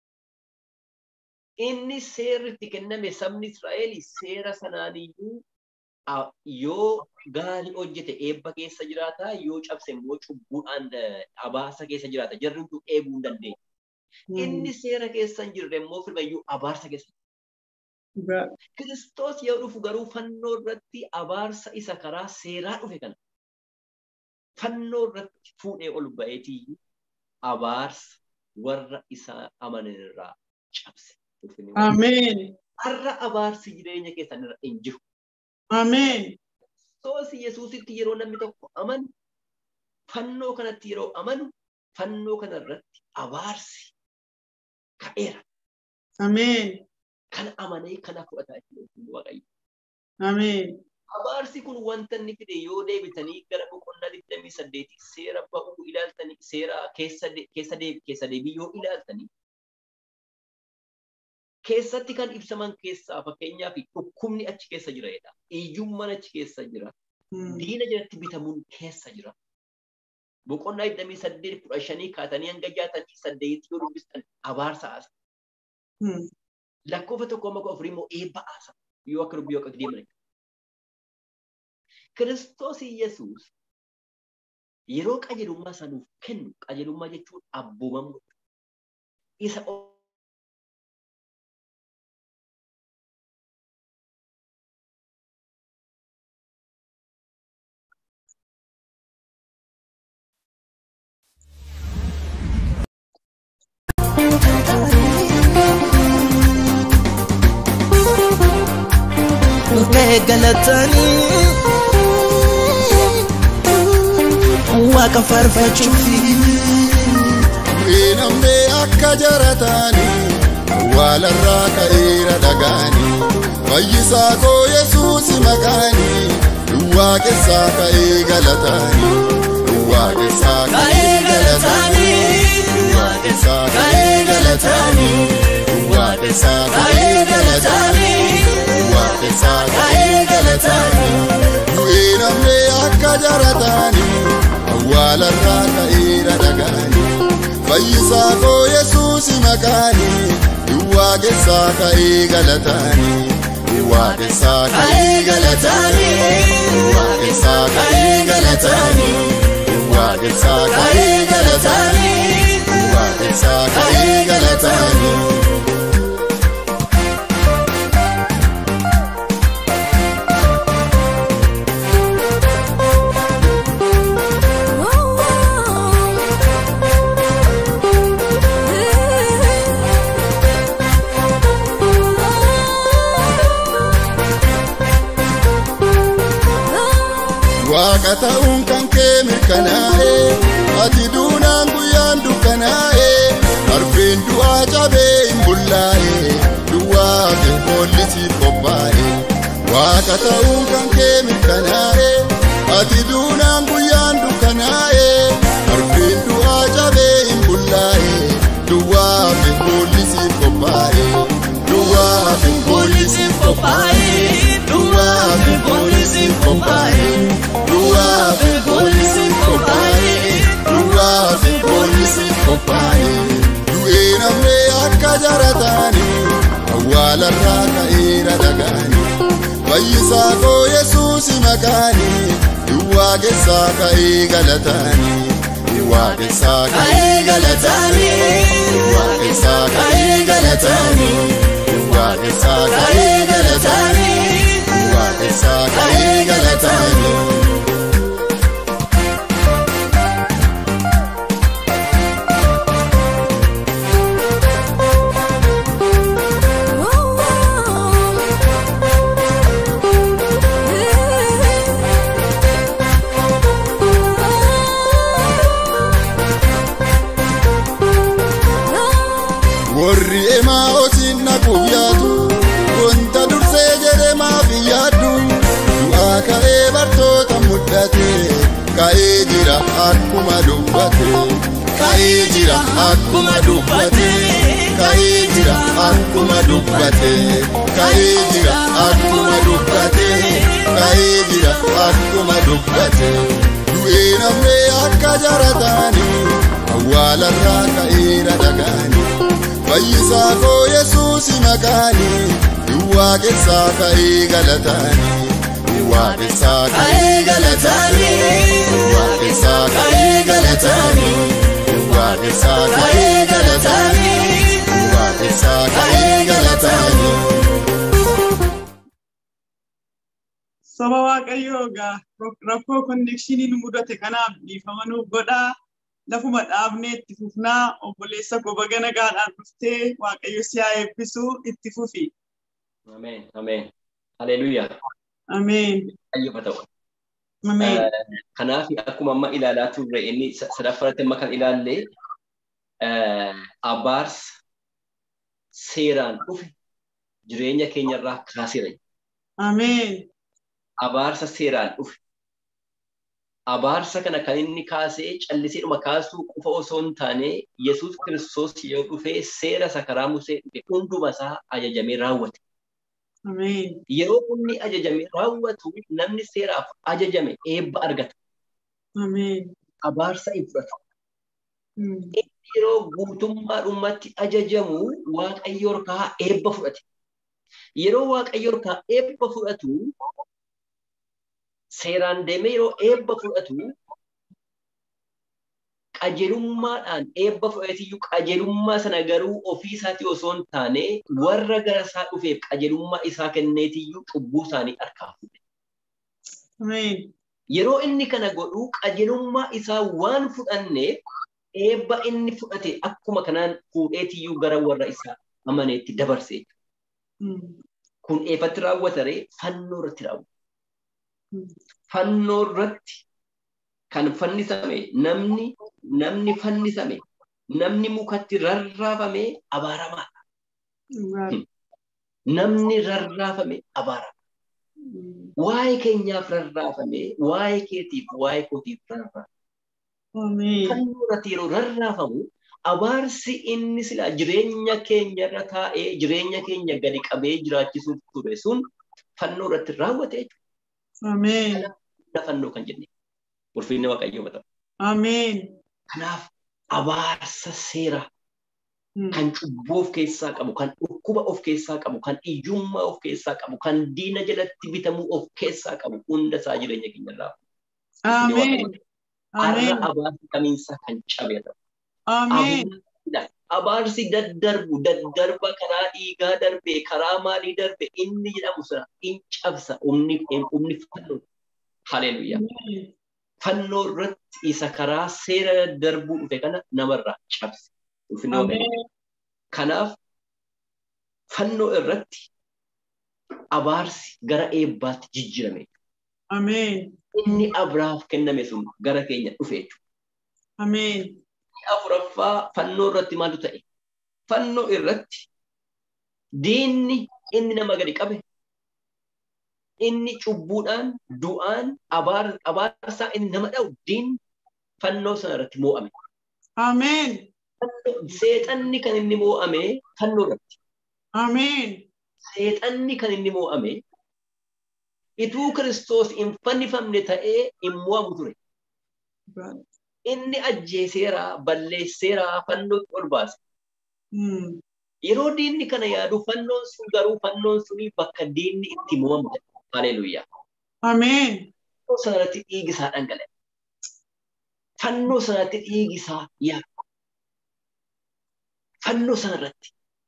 inni seerri itti kenname sabni Israa'el seera sanaaniyyuu a- yoo gaarii hojjete eebba keessa jiraata yoo cabse immoo cubbuudhaan eh, abaarsa keessa jiraata jarri hunduu eebuu hin dandeenye. Mm. Inni seera keessa hin jirre immoo firmayyuu abaarsa keessa. Dhugaa. Kiristoos yoo dhufu garuu fannoo irratti abaarsa isa karaa seeraa dhufe kana fannoo irratti fuudhee ol ba'eetii abaarsa warra isaa amanan irraa cabse. Ulfinni Waaqayyoo. Ameen. har'a abaarsi jireenya keessan irra hin jiru. Ameen. Kiristoos Yesuusitti yeroo namni tokko amanu, fannoo kanatti yeroo amanu, fannoo kana irratti abaarsi ka'eera. Ameen. Kana amanee kana fudhataa jiru Waaqayyo. Ameen. Abaarsi kun wanta inni fide yoo deebitanii gara boqonnaa 28 seera ba'uu ilaaltanii seera keessa de- keessa de- keessa deebii yoo ilaaltanii keessatti kan ibsaman keessaa fakkeenyaaf dhukkubni achi keessa jira jedha. Iyyummaan achi keessa jira. Mm. diina jalatti bitamuun keessa jira. Boqonnaa 28 kudha shanii kaatanii hanga jaatamii saddeetii yoo dubbistan abaarsa haasa. Mm. Lakkoofsa tokko amma kudha afurii immoo eebba haasa. Yoo akka dubbii waaqatti deeman. Kiristoos Yesuus yeroo qajeelummaa isaa nuuf kennu qajeelummaa jechuun abboomamuu. Isa o- Dhufee galatanii Waaqa faarfachuufi Namni akka jarataanii waalarraa ka'eera dhagaanii fayyisaa koo yesuusi maqaanii duwwaa keessaa ka'ee galataanii duwwaa keessaa ka'ee galataanii duwwaa keessaa ka'ee galataanii duwwaa keessaa ka'ee galataanii duwwaa keessaa ka'ee galataanii du'ee namni akka jarataanii awwaalarraa ka'eera dhagaanii fayyisaa koo yesuusi maqaanii duwwaa keessaa ka'ee galataanii duwwaa keessaa ka'ee galataanii duwwaa keessaa ka'ee galataanii duwwaa keessaa ka'ee galataanii duwwaa keessaa ka'ee galataanii. Waaqa ta'uun kan kee mirkanaa'e ati duunaan guyyaan dukkanaa'e arfeen du'aa cabee hin bullaa'e duwwaa fi boolisiif qophaa'e Waaqa ta'uun kan kee mirkanaa'e ati duunaan guyyaan dukkanaa'e arfeen du'aa cabee hin bullaa'e duwwaa fi boolisiif qophaa'e duwwaa fi boolisiif qophaa'e duwwaa fi boolisiif qophaa'e. Duwwaa fi boolisiif qophaa'e duwwaa fi boolisiif qophaa'e du'ee namni akka jarataanii awwaala awwaalarraa ka'eera dhagaani fayyisaa koo yesuusi maqaani duwwaa keessaa ka'ee galataani duwwaa keessaa ka'ee galataani duwwaa keessaa ka'ee galataani duwwaa keessaa ka'ee galataani duwwaa keessaa ka'ee galataani. warri emaa osin naquuf yaadu wanta dursee jedhe maaf hin yaaddu du'aa ka'ee bartoota muddate ka'ee jira akkuma dubbate ka'ee jira akkuma dubbate ka'ee jira akkuma dubbate ka'ee jira akkuma dubbate ka'ee jira akkuma dubbate du'ee namnee akka jarataanii awwaalarraa ka'eera dhagaanii fayyisaa koo yesuusi maqaani duwwaa keessaa ka'ee galataani duwwaa keessaa ka'ee galataani duwwaa keessaa ka'ee galataani duwwaa keessaa ka'ee galataani duwwaa keessaa ka'ee galataani. Saba Waaqayyoo egaa rakkoo konnekshinii nu mudate kanaaf dhiifama nuuf godhaa. Lafuma dhaabnee itti fufnaa obboleessa goba ganagaadhaan dhuftee Waaqayyo si haa eebbisu itti fufi. Ameen. Ameen. Haleluuyaa. Ameen. Ayyafa ta'u. Ameen. Kanaaf akkuma amma ilaalaa turre inni sadaffaratti amma kan ilaalle abaarsa seeraan dhufe jireenya keenyarraa kaaseera. Ameen. Abaarsa seeraan dhufe. Abaarsa kana kan inni kaasee calliseedhuma kaasuu qofa osoo hin taane Yesuus Kiristoos yoo dhufee seera isa karaa Musee dhufe hunduma isaa ajajamee raawwate. Ameen. Yeroo inni ajajamee raawwatu namni seeraaf ajajame eebba argata. Ameen. Abaarsa hin fudhatu. Yeroo guutummaadhumatti ajajamu Waaqayyo harkaa eebba fudhate. Yeroo Waaqayyo harkaa eebba fudhatu seeraan deemee yeroo eebba fudhatu qajeelummaadhaan eebba fudhateeyyuu qajeelummaa sana garuu ofii isaatii osoo hin taane warra gara isaa dhufeef qajeelummaa isaa kenneetiyyuu cubbuu isaanii harkaa fuudhe. Ameen. Yeroo inni kana godhu qajeelummaa isaa waan fudhanneef eebba inni fudhate akkuma kanaan fuudheetiyyuu gara warra isaa amaneetti dabarse. Kun eeffatti raawwataree fannoo irratti raawwata. Fannoo irratti kan fannisame namni namni fannisame namni mukatti rarraafame abaaramaadha. Namni rarraafame abaarama. Waa'ee keenyaaf rarraafame waa'ee keetiif waa'ee kootiif rarraafame. Fannoo irratti yeroo rarraafamu abaarsi inni silaa jireenya keenya irra taa'ee jireenya keenya gadi qabee jiraachisuuf ture sun fannoo irratti raawwate jechuudha. Ameen. Fannoo kan jenne. Ulfinni Waaqayyoo ta'u. Ameen. Kanaaf abaarsa seeraa kan cubbuu of keessaa qabu, kan dhukkuba of keessaa qabu, kan iyyummaa of keessaa qabu, kan diina jalatti bitamuu of keessaa qabu hunda isaa jireenya keenya irraa. Ameen. Har'a abaarsi kamiinsaa kan cabe ta'u. Ameen. Abaarsi daddarbu, daddarba karaa dhiigaa darbe, karaa maalii darbe, inni jedhamu sana in cabsa, humni fannoo. Haleluuyaa. Fannoo irratti isa karaa seera daddarbuu dhufe kana namarraa cabse. Kanaaf fannoo irratti abaarsi gara eebbaatti jijjiirame. Ameen. Inni Abrahaaf kenname sun gara keenya dhufe jechuudha. Ameen. Afuraffaa fannoo irratti maaltu ta'e? Fannoo irratti diinni inni nama gadi qabe inni cubbuudhaan du'aan abaarsaa inni nama dha'u diinni fannoo sana irratti moo'ame. Ameen. Seexanni kan inni moo'ame fannoo irratti. Ameen. Seexanni kan inni moo'ame ituu Kiristoos hin fannifamne ta'ee hin moo'amu ture. Inni ajjeeseera, balleesseera, fannootti ol baase. Yeroo diinni kana yaadu fannoon sun garuu fannoon suni bakka diinni itti mo'amu. Haleluuyaa. Ameen. Fannoo sanarratti dhiigi isaa dhangala'e. Fannoo sanarratti dhiigi isaa yaadu. Fannoo sanarratti.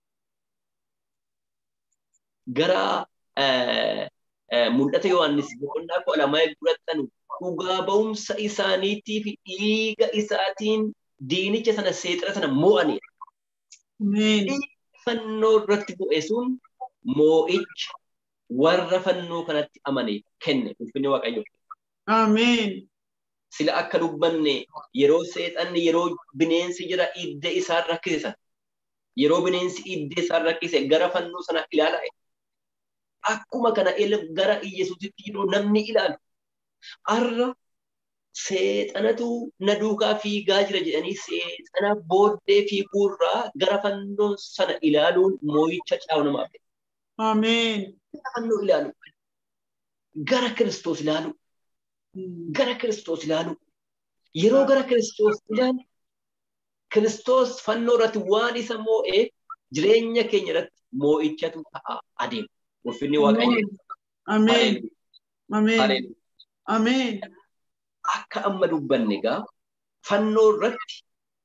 Gara mul'ata Yohaannis boqonnaa kudha lamaa fudhatanu dhugaa ba'umsa isaaniitii fi dhiiga isaatiin diinicha sana seexira sana mo'anidha. Ameen. Fannoo irratti bu'e sun moo'icha warra fannoo kanatti amane kenne ulfinni waaqayyo. Ameen. Sila akka dubbanne yeroo seexanni yeroo bineensi jira idde isaan rakkise sana yeroo bineensi idde isaan rakkise gara fannoo sana ilaalaa akkuma kana gara Iyyasuusitti yeroo namni ilaalu har'a seexanatu na duukaa fiigaa jira jedhanii seexana booddee fiiguurraa gara fannoo sana ilaaluun moo'icha caawu namaaf. Ameen. Fannoo ilaalu. Gara Kiristoos ilaalu. Gara Kiristoos ilaalu. Yeroo gara Kiristoos ilaalu Kiristoos fannoo irratti waan isa moo'ee jireenya keenya irratti moo'ichatu ta'a adeema. Ulfinni Waaqayyo. Ameen. Ameen. Ameen. Akka amma dubbanne egaa fannoo irratti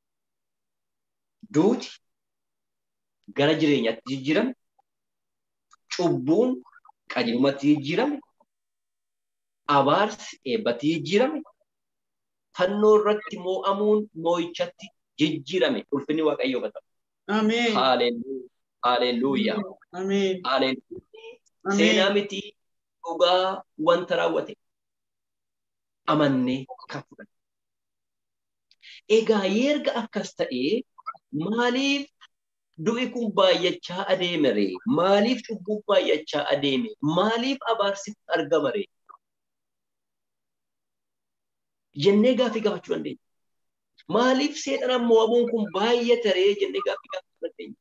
duuti gara jireenyaatti jijjiirame, cubbuun qajeelumatti jijjiirame, abaarsi eebbatti jijjiirame, fannoo irratti moo'amuun moo'ichatti jijjiirame ulfinni waaqayyoo ta'u. Ameen. Haalelluuyaa. Ameen. Haalelluuyaa. Seenaa miti dhugaa wanta raawwate. amannee kan fudhanne. Egaa erga akkas ta'ee maaliif du'i kun baay'achaa adeeme ree? Maaliif cubbuun baay'achaa adeeme? Maaliif abaarsi argama ree? Jennee gaaffii gaafachuu dandeenya. Maaliif seexanaan mo'amuun kun baay'ate ree jennee gaaffii gaafachuu dandeenya.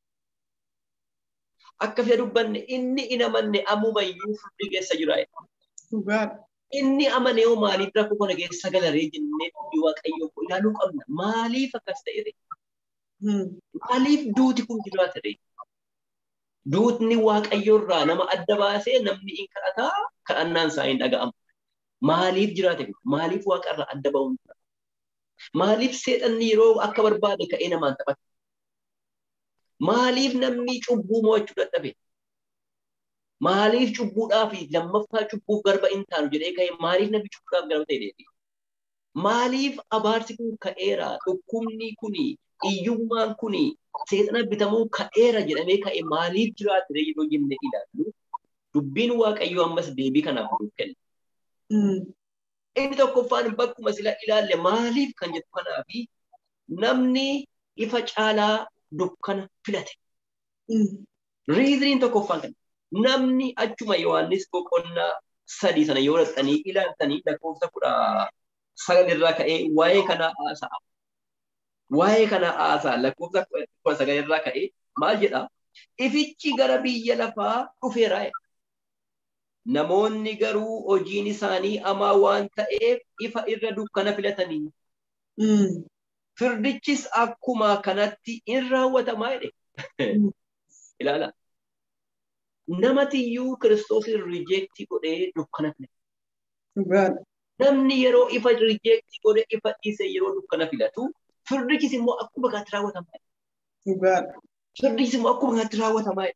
Akka fida dubbanne inni hin amanne ammumayyuu furdii keessa jira. Dhugaadha. inni amanee hoo maaliif rakkoo kana keessa galaree jennee dubbii waaqayyoo koo ilaaluu qabna. Maaliif akkas ta'e Maaliif duuti kun jiraata ree? Duutni waaqayyoo irraa nama adda baasee namni hin kadhataa kadhannaan isaa hin dhaga'amu. Maaliif jiraate kun? Maaliif waaqa irraa adda ba'uun Maaliif seexanni yeroo akka barbaade ka'ee namaan taphata? Maaliif namni cubbuu mo'achuu dadhabe? Maaliif cubbuudhaa fi lammaffaa cubbuuf garba hin taanu jedhee ka'e maaliif namni cubbuudhaaf garba ta'e deebi? Maaliif abaarsi kun ka'eera? Dhukkubni kuni, hiyyummaan kuni, seexana bitamuun ka'eera jedhamee ka'e maaliif jiraate yeroo jennee ilaallu dubbiin waaqayyoo ammas deebii kanaaf nuuf kenna. Inni tokkoffaan bakkuma sila ilaalle maaliif kan jedhu kanaafi namni ifa caalaa dukkana filate. Riiziniin tokkoffaan kana. namni achuma Yohaannis boqonnaa sadii sana yoo dhaqxanii ilaaltanii lakkoofsa kudha sagal irraa ka'ee waa'ee kanaa haasa'a. Waa'ee kanaa haasa'a lakkoofsa kudha sagal irraa ka'ee maal jedha? Ifichi gara biyya lafaa dhufeera. Namoonni garuu hojiin isaanii hamaa waan ta'eef ifa irra dukkana filatanii. Firdichis akkuma kanatti in raawwatamaa jedhe. Ilaala. namatiyyuu kiristoosin rijeektii godhee dukkana filata. Namni yeroo ifa rijeektii godhee ifa dhiisee yeroo dukkana filatu firdichis immoo akkuma kanatti raawwatamaa. Firdichis immoo akkuma kanatti raawwatamaa.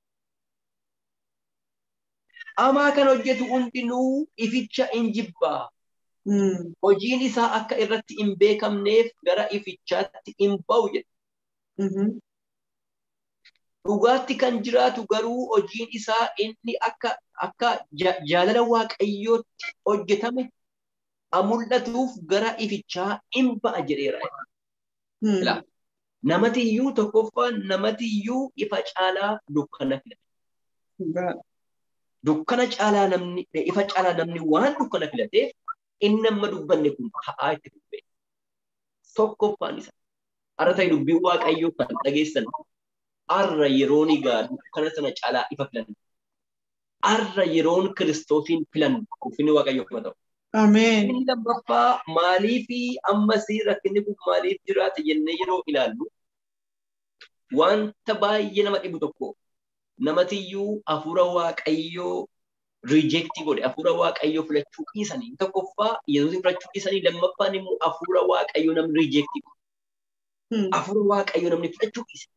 Hamaa kan hojjetu hundinuu ificha hin jibbaa. Hojiin isaa akka irratti hin beekamneef gara ifichaatti hin ba'u jedha. dhugaatti kan jiraatu garuu hojiin isaa inni akka akka jaalala waaqayyootti hojjetame mul'atuuf gara ifichaa hin ba'a jedheera. Namatiyyuu tokkoffaan namatiyyuu ifa caalaa dukkana filate. Dukkana caalaa namni ifa caalaa namni waan dukkana filateef inni amma dubbanne kun ta'aa itti dubbee. Tokkoffaan isa. Har'a ta'e dubbiin waaqayyoo kan dhageessan arra yeroon egaa dukkana sana caalaa ifa filan. Arra yeroon kiristoosiin filan ulfinni waaqayyoo kuma ta'u. Ameen. Inni lammaffaa maalii fi ammasii rakkinni kun maaliif jiraate jennee yeroo ilaallu wanta baay'ee nama dhibu tokko namatiyyuu hafuura waaqayyoo riijektii godhe hafuura waaqayyoo filachuu dhiisanii tokkoffaa yesuusin filachuu dhiisanii lammaffaan immoo hafuura waaqayyoo namni riijektii godhe hafuura waaqayyoo namni filachuu dhiise.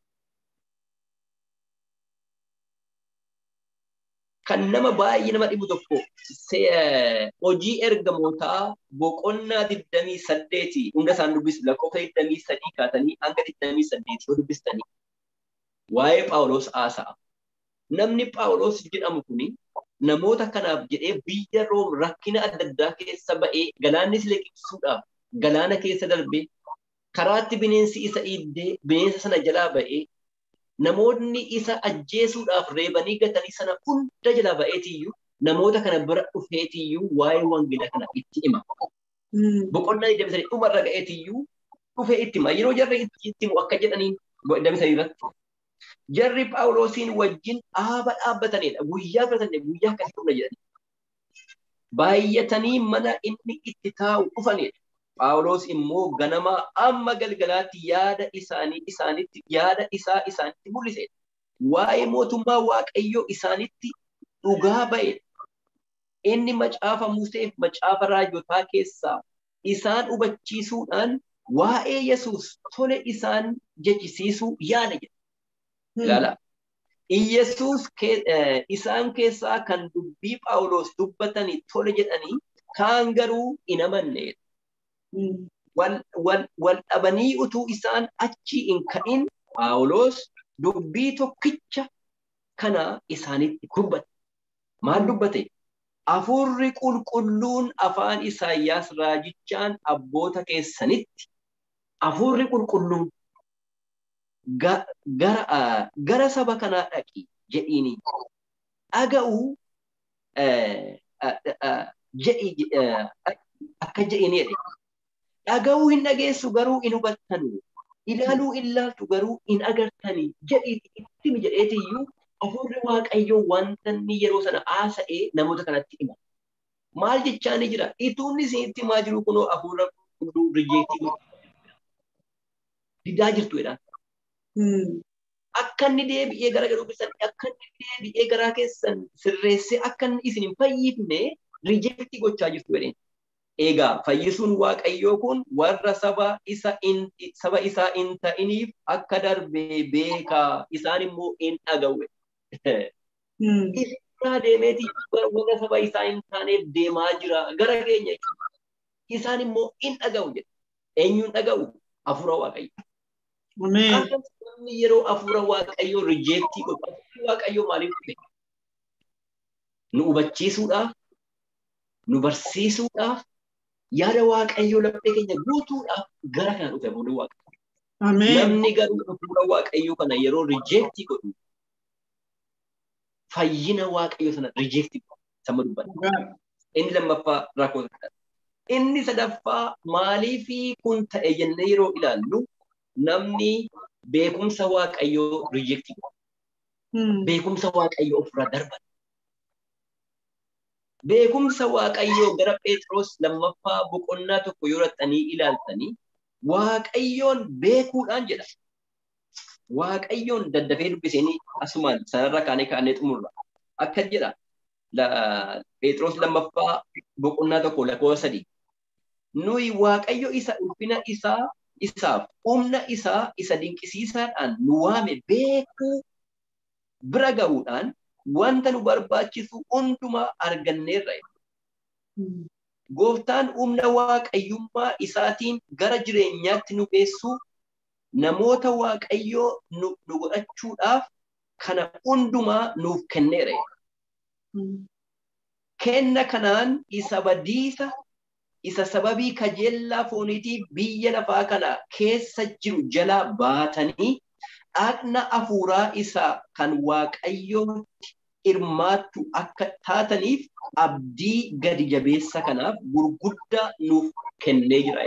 Kan nama baay'ee nama dhibu tokko hojii ergamootaa boqonnaa digdamii saddeeti hunda isaan dubbisu lakkoofsa digdamii sadii kaatanii hanga digdamii saddeeti yoo dubbistanii waa'ee Phaawulos haasa'a. Namni Phaawulos jedhamu kuni namoota kanaaf jedhee biyya Room rakkina adda addaa keessa ba'ee galaannis liqimsuudhaaf galaana keessa darbee karaatti bineensi isa iddee bineensa sana jalaa ba'ee namoonni isa ajjeesuudhaaf reebanii gatanii sana hunda jalaa ba'eetiyyuu namoota kana bira dhufeetiyyuu waa'ee wangeelaa kana itti hima. Boqonnaa digdamii sadii dhumarra ga'eetiyyuu dhufee itti hima. Yeroo jarri itti himu akka jedhaniin digdamii sadii irratti jarri Phaawulosiin wajjin dhaaba dhaabbatanidha. Guyyaa filatanidha. Guyyaa akkasii dhufna jedhani. Baay'atanii mana inni itti taa'u dhufanidha. Phaawulos immoo ganama amma galgalaatti yaada isaanii isaanitti yaada isaa isaanitti mul'ise. Waa'ee mootummaa Waaqayyoo isaanitti dhugaa ba'e. Inni macaafa Museef macaafa raajotaa keessaa isaan hubachiisuudhaan waa'ee Yesuus tole isaan jechisiisuu yaada jedha. Ilaala. Iyesuus isaan keessaa kan dubbii Phaawulos dubbatanii tole jedhanii kaan garuu hin amannedha. Wal dhabanii utuu isaan achi hin ka'in Phaawulos dubbii tokkicha kana isaanitti dubbate. Maal dubbate? Hafuurri qulqulluun afaan Isaayyaas raajichaan abboota keessanitti hafuurri qulqulluun gara saba kanaa dhaqi jedhiini dhaga'uu akka jedhiini jedhe. Dhaga'uu hin dhageessu garuu hin hubattanu. Ilaaluu hin laaltu garuu hin agartani jedhiiti ittimi jedheetiyyuu hafuurri waaqayyoo wanta inni yeroo sana haasa'ee namoota kanatti hima. Maal jechaa ni jira? Ituunni isinitti himaa jiru kunoo hafuura qulqulluu rijeektii didaa jirtu jedhaan. Akka inni deebi'ee gara garuu keessan akka inni deebi'ee garaa keessan sirreessee akka inni isin hin fayyifne rijeektii gochaa jirtu jedheen. Egaa fayyisuun waaqayyoo kun warra saba isa saba isaa hin ta'iniif akka darbee beekaa isaan immoo hin dhaga'u. Isaa deemeeti warra saba isaa hin taaneef deemaa jira gara keenya isaan immoo hin dhaga'u jedha. Eenyuun dhaga'u? Hafuura waaqayyoo. Namni yeroo hafuura waaqayyoo rijeektii godhu hafuurri waaqayyoo maaliif dhufe? Nu hubachiisuudhaaf, nu barsiisuudhaaf, yaada waaqayyoo laphee keenya guutuudhaaf gara kana dhufe hafuurri waaqayyoo. Namni garuu hafuura waaqayyoo kana yeroo rijeektii godhu fayyina waaqayyoo sana rijeektii godhu sama dubbata. Inni lammaffaa rakkoo kadhata. Inni sadaffaa maaliifi kun ta'e jennee yeroo ilaallu namni beekumsa waaqayyoo rijeektii godhu. Beekumsa waaqayyoo ofirraa darban. Beekumsa waaqayyoo gara Phexros lammaffaa boqonnaa tokko yoo raxxanii ilaaltanii waaqayyoon beekuudhaan jedha. Waaqayyoon daddafee dubbisanii asumaan sanarra kaanee kaanee xumurra. Akka jedha Phexros lammaffaa boqonnaa tokko lakkoofsa sadii. Nuyi waaqayyo isa ulfina isaa isaaf humna isaa isa dinqisiisaadhaan nu waame beekuu bira ga'uudhaan wanta nu barbaachisu hundumaa arganneerra. Gooftaan humna waaqayyummaa isaatiin gara jireenyaatti nu geessuu namoota waaqayyoo nu godhachuudhaaf kana hundumaa nuuf kenneera. Kenna kanaan isa badiisa isa sababii kajeellaa fooniitiif biyya lafaa kana keessa jiru jalaa baatanii dhaqna hafuuraa isaa kan waaqayyootti hirmaattu akka taataniif abdii gadi jabeessa kanaaf gurguddaa nuuf kennee jira.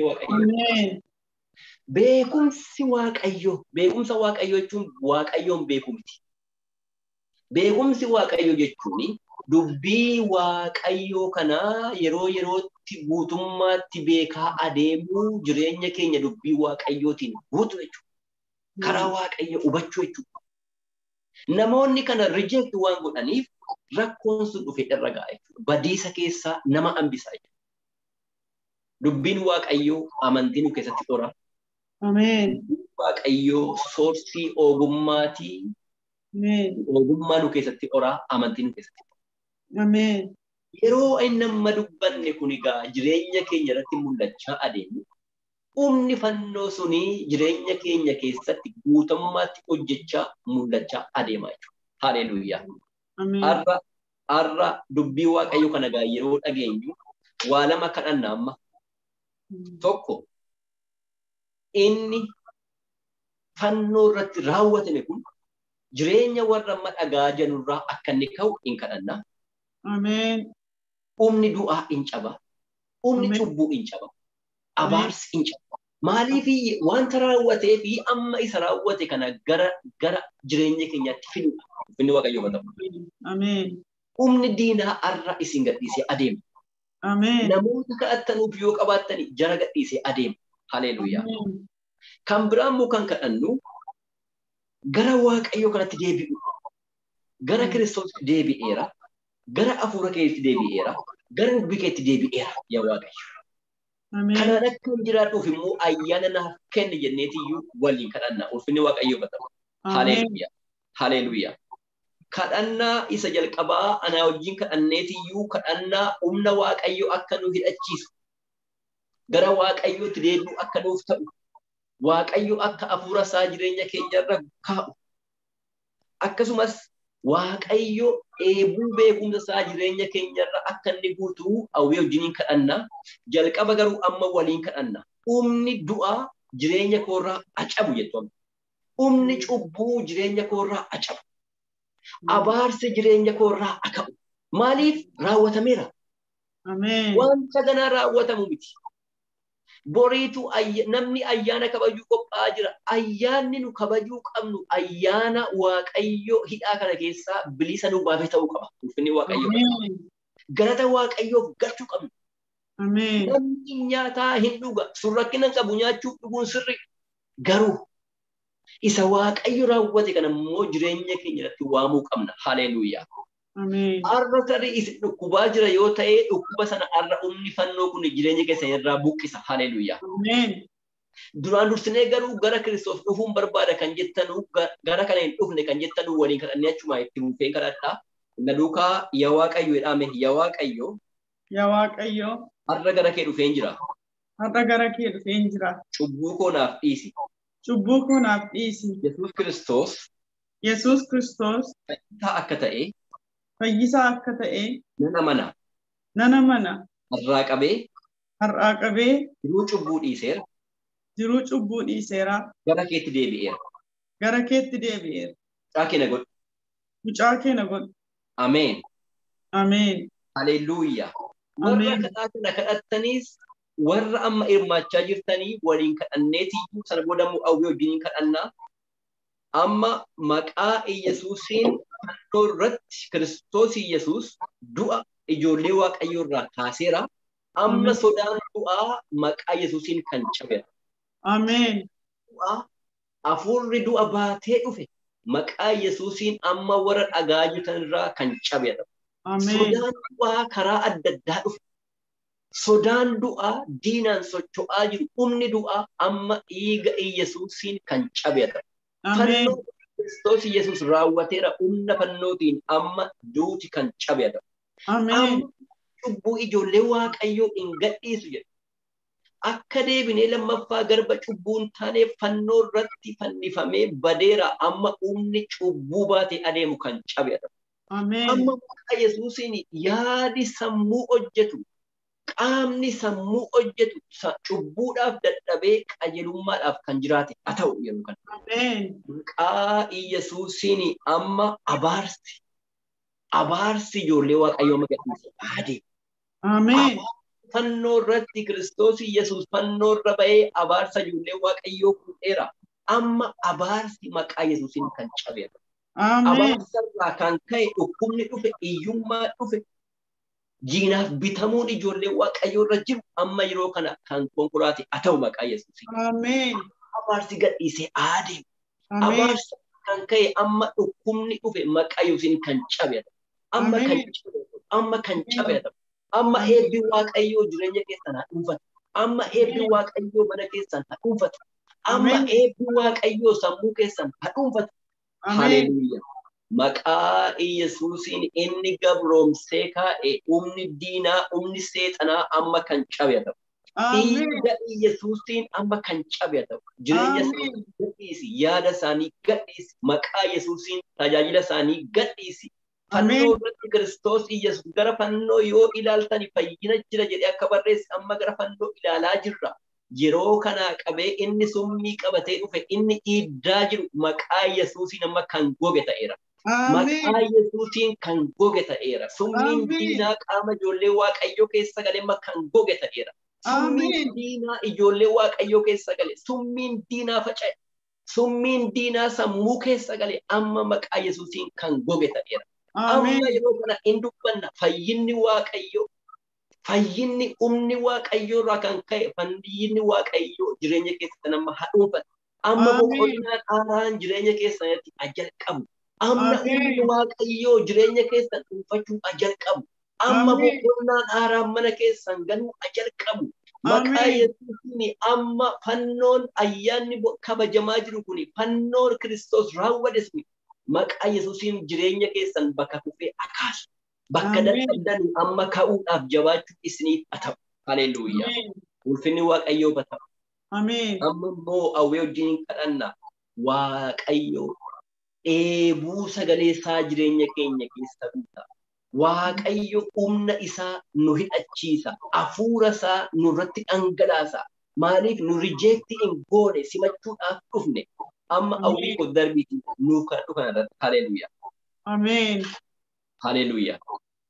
Beekumsi waaqayyoo beekumsa waaqayyoo jechuun waaqayyoon beekuu miti. Beekumsi waaqayyoo jechuun dubbii waaqayyoo kanaa yeroo yerootti guutummaatti beekaa adeemuu jireenya keenya dubbii waaqayyootiin guutu jechuudha. karaa waaqayyo hubachuu jechuudha. Namoonni kana reject waan godhaniif rakkoon sun dhufe irra ga'a jechuudha. Badiisa keessaa nama hambisaa jechuudha. Dubbiin waaqayyoo amantii nu keessatti qora. Ameen. Waaqayyoo soorsii ogummaatii Ameen. ogummaa nu keessatti qora amantii nu keessatti qora. Ameen. Yeroo inni amma dubbanne kun egaa jireenya keenya irratti mul'achaa adeemu humni fannoo sunii jireenya keenya keessatti guutummaatti hojjechaa mul'achaa adeemaa jechuudha. Haleluuyaa. Ameen. Har'a har'a dubbii waaqayyo kana egaa yeroo dhageenyu waa lama kadhanna amma tokko inni fannoo irratti raawwatame kun jireenya warra amma dhagaa jirurraa akka inni ka'u hin kadhanna. Ameen. Humni du'aa hin caba. Humni Ameen. cubbuu hin caba. Abaarsi hin caba. Maaliif wanta raawwatee fi amma isa raawwate kana gara gara jireenya keenyaatti fidudha. Inni waaqayyo bata. Ameen. Humni diinaa har'a isin gadhiisee adeema. Ameen. Namoota kadhattanuuf yoo qabaattani jara gadhiisee adeema. Haleluuyaa. Ameen. Kan biraan immoo kan kadhannu gara waaqayyo kanatti deebi'u. Gara kiristoos deebi'eera. Gara hafuura keetti deebi'eera. Gara dubbii keetti deebi'eera yaa waaqayyo. Ameen. Kanaan akka hin jiraadhuuf immoo ayyaana naaf kenni jenneetiyyuu waliin kadhanna. Ulfinni waaqayyo batama. Ameen. Haleluuyaa. Haleluuyaa. Kadhannaa isa jalqabaa anaa wajjin kadhanneetiyyuu kadhannaa humna waaqayyo akka nu hidhachiisu. Gara waaqayyootti deebi'u akka nuuf ta'u. Waaqayyo akka hafuura isaa jireenya keenyarra kaa'u. Akkasumas waaqayyo eebuu beekumsa isaa jireenya keenyarra akka inni guutuu hawwii wajjiniin kadhanna. Jalqaba garuu amma waliin kadhanna. Humni du'aa jireenya koorraa acabu jettu. Humni cubbuu jireenya koorraa acabu. Abaarsi jireenya koorraa akabu. Maaliif raawwatameera? Ameen. Wanta ganaa raawwatamu miti. Boriitu ayya- namni ayyaana kabajuu qophaa'aa jira. Ayyaanni nu kabajuu qabnu ayyaana Waaqayyo hidhaa kana keessaa bilisa nu baafee ta'uu qaba. Ulfinni Waaqayyo. Ameen. Galata Waaqayyoof galchuu qabnu. Ameen. Namni nyaataa hin dhuga. Sun rakkina hin qabu nyaachuuf dhuguun sirri. Garuu isa Waaqayyo raawwate kana immoo jireenya keenya irratti waamuu qabna. Haleluuyaa. Ameen. Har'a tarii isin dhukkubaa jira yoo ta'e dhukkuba sana har'a humni fannoo kun jireenya keessan irraa buqqisa. Haleluuyaa. Ameen. Duraan dursinee garuu gara Kiristoos dhufuun barbaada kan jettanu ga- gara kana hin dhufne kan jettanu waliin kadhannee achuma itti fufeen kadhadhaa. Na duukaa yaa Waaqayyo jedhame yaa Waaqayyo Yaa Waaqayyo, har'a gara kee dhufeen jira. har'a gara kee dhufeen jira. Cubbuu koo naaf dhiisi. Cubbuu koo naaf dhiisi. Yesuus Kiristoos Yesuus Kiristoos fayyisaa akka ta'e fayyisaa akka ta'e nan amana. nana mana Har'aa qabee har'aa qabee jiruu cubbuu dhiiseera. jiruu cubbuu dhiiseera. Gara keetti deebi'eera. Gara keetti deebi'eera. Mucaa kee na godhu. Mucaa kee na godhu. Ameen. Ameen. Haleluuyaa. Warra Ameen. kadhaa kana kadhattaniis warra amma hirmaachaa jirtanii waliin kadhanneetiyyuu sana booda immoo hawwii wajjiniin kadhannaa. Amma maqaa Iyyasuusiin fannoo irratti Kiristoos Iyyasuus du'a ijoollee Waaqayyoo irraa kaaseera. Amma Ameen. sodaan du'aa maqaa Iyyasuusiin kan cabeera. Ameen. Du'a hafuurri du'a baatee dhufe maqaa Iyyasuusiin amma warra dhagaa jirtan irraa kan cabeera. Ameen. Sodaan du'aa karaa adda addaa dhufe. Sodaan du'aa diinaan socho'aa jiru humni du'aa amma dhiiga Iyyasuusiin kan cabeera. Ameen. Fannoo Kiristoos Iyyasuus raawwateera humna fannootiin amma duuti kan cabeera. Ameen. Amma cubbuu ijoollee Waaqayyoo hin gadhiisu jedha. Akka deebinee lammaffaa garba cubbuun taaneef fannoo irratti fannifamee badeera amma humni cubbuu baatee adeemu kan cabeera. Ameen. Amma maqaa Yesuusiin yaadi sammuu hojjetu, qaamni sammuu hojjetu sa- cubbuudhaaf dadhabee qajeelummaadhaaf kan jiraate haa ta'u yeroo kana. Ameen. Maqaa Yesuusiin amma abaarsi, abaarsi ijoollee Waaqayyoo magadhiisa adeemu. Ameen. Fannoo irratti Kiristoos Yesuus fannoo irra ba'ee abaarsa ijoollee Waaqayyoo fuudheera. Amma abaarsi maqaa Yesuusiin kan cabeera. Ameen. Abaarsarraa kan ka'e dhukkubni dhufe, hiyyummaa dhufe, jiinaaf bitamuun ijoollee Waaqayyoo irra jiru amma yeroo kana kan konkolaate haa ta'u maqaa Yesuusiin. Ameen. Abaarsi gadhiisee adeemu. Ameen. Abaarsa kan ka'e amma dhukkubni dhufe maqaa Yesuusiin kan cabatu. Amma kan Ameen. cabatu. Amma kan cabatu. Amma Ameen. eebbi waaqayyoo jireenya keessan haa dhuunfatu. Amma eebbi waaqayyoo mana keessan haa dhuunfatu. Amma Ameen. eebbi waaqayyoo sammuu keessan haa dhuunfatu. Ameen. Haleluuyaa. Maqaa Yesuusiin inni gabroomsee kaa'e humni diinaa, humni seexanaa amma kan cabatu. Ameen. Dhiiga Yesuusiin amma kan cabatu. Jireenya Ameen. isaanii gadhiisi. Yaada isaanii gadhiisi. Maqaa Yesuusiin tajaajila isaanii gadhiisi. Fannoo Ameen. irratti Kiristoos Yesuus gara fannoo yoo ilaaltan fayyina jira jedhee akka barreesse amma gara fannoo ilaalaa jirra. Yeroo kanaa qabee inni summii qabatee dhufe inni dhiiddaa jiru maqaa Yesuusiin amma kan goge ta'eera. Ameen. Maqaa Yesuusiin kan goge ta'eera. Summiin Ameen. diinaa qaama ijoollee Waaqayyoo keessa galee amma kan goge ta'eera. Summiin Ameen. diinaa ijoollee Waaqayyoo keessa gale. Summiin diinaa faca'e. Summiin diinaa sammuu keessa gale amma maqaa Yesuusiin kan goge ta'eera. Amma Ameen. yeroo kana hin dubbanna fayyinni Waaqayyoo fayyinni humni Waaqayyoo irraa kan ka'e fayyinni Waaqayyoo jireenya keessatti nama haadhuufata. Amma Ameen. boqonnaan haaraan jireenya keessatti ajalqabu. Amma Ameen. humni Waaqayyoo jireenya keessan dhuunfachuu ajalqabu. Amma Ameen. boqonnaan haaraan mana keessan galuu ajalqabu. Maqaa Ameen. Yesuusiin amma fannoon ayyaanni bo- kabajamaa jiru kuni fannoon Kiristoos raawwate suni maqaa Yesuusiin jireenya keessan bakka kufee akaasu. Bakka Ameen. dadhabdan amma ka'uudhaaf jabaachuu isiniif haa ta'u. Haleluuyaa. Ameen. Ulfinni Waaqayyoo haa ta'u. Ameen. Amma immoo hawwee wajjin kadhanna. Waaqayyoo dheebuu sagalee isaa jireenya keenya keessa guuta. Waaqayyo humna isaa nu hidhachiisa. Hafuura isaa nurratti dhangalaasa. Maaliif nu rijeekti hin goone simachuudhaaf dhufne. Amma hawwii koo darbiiti nuuf kan dhufan irratti. Haleluuyaa. Ameen. Haleluuyaa.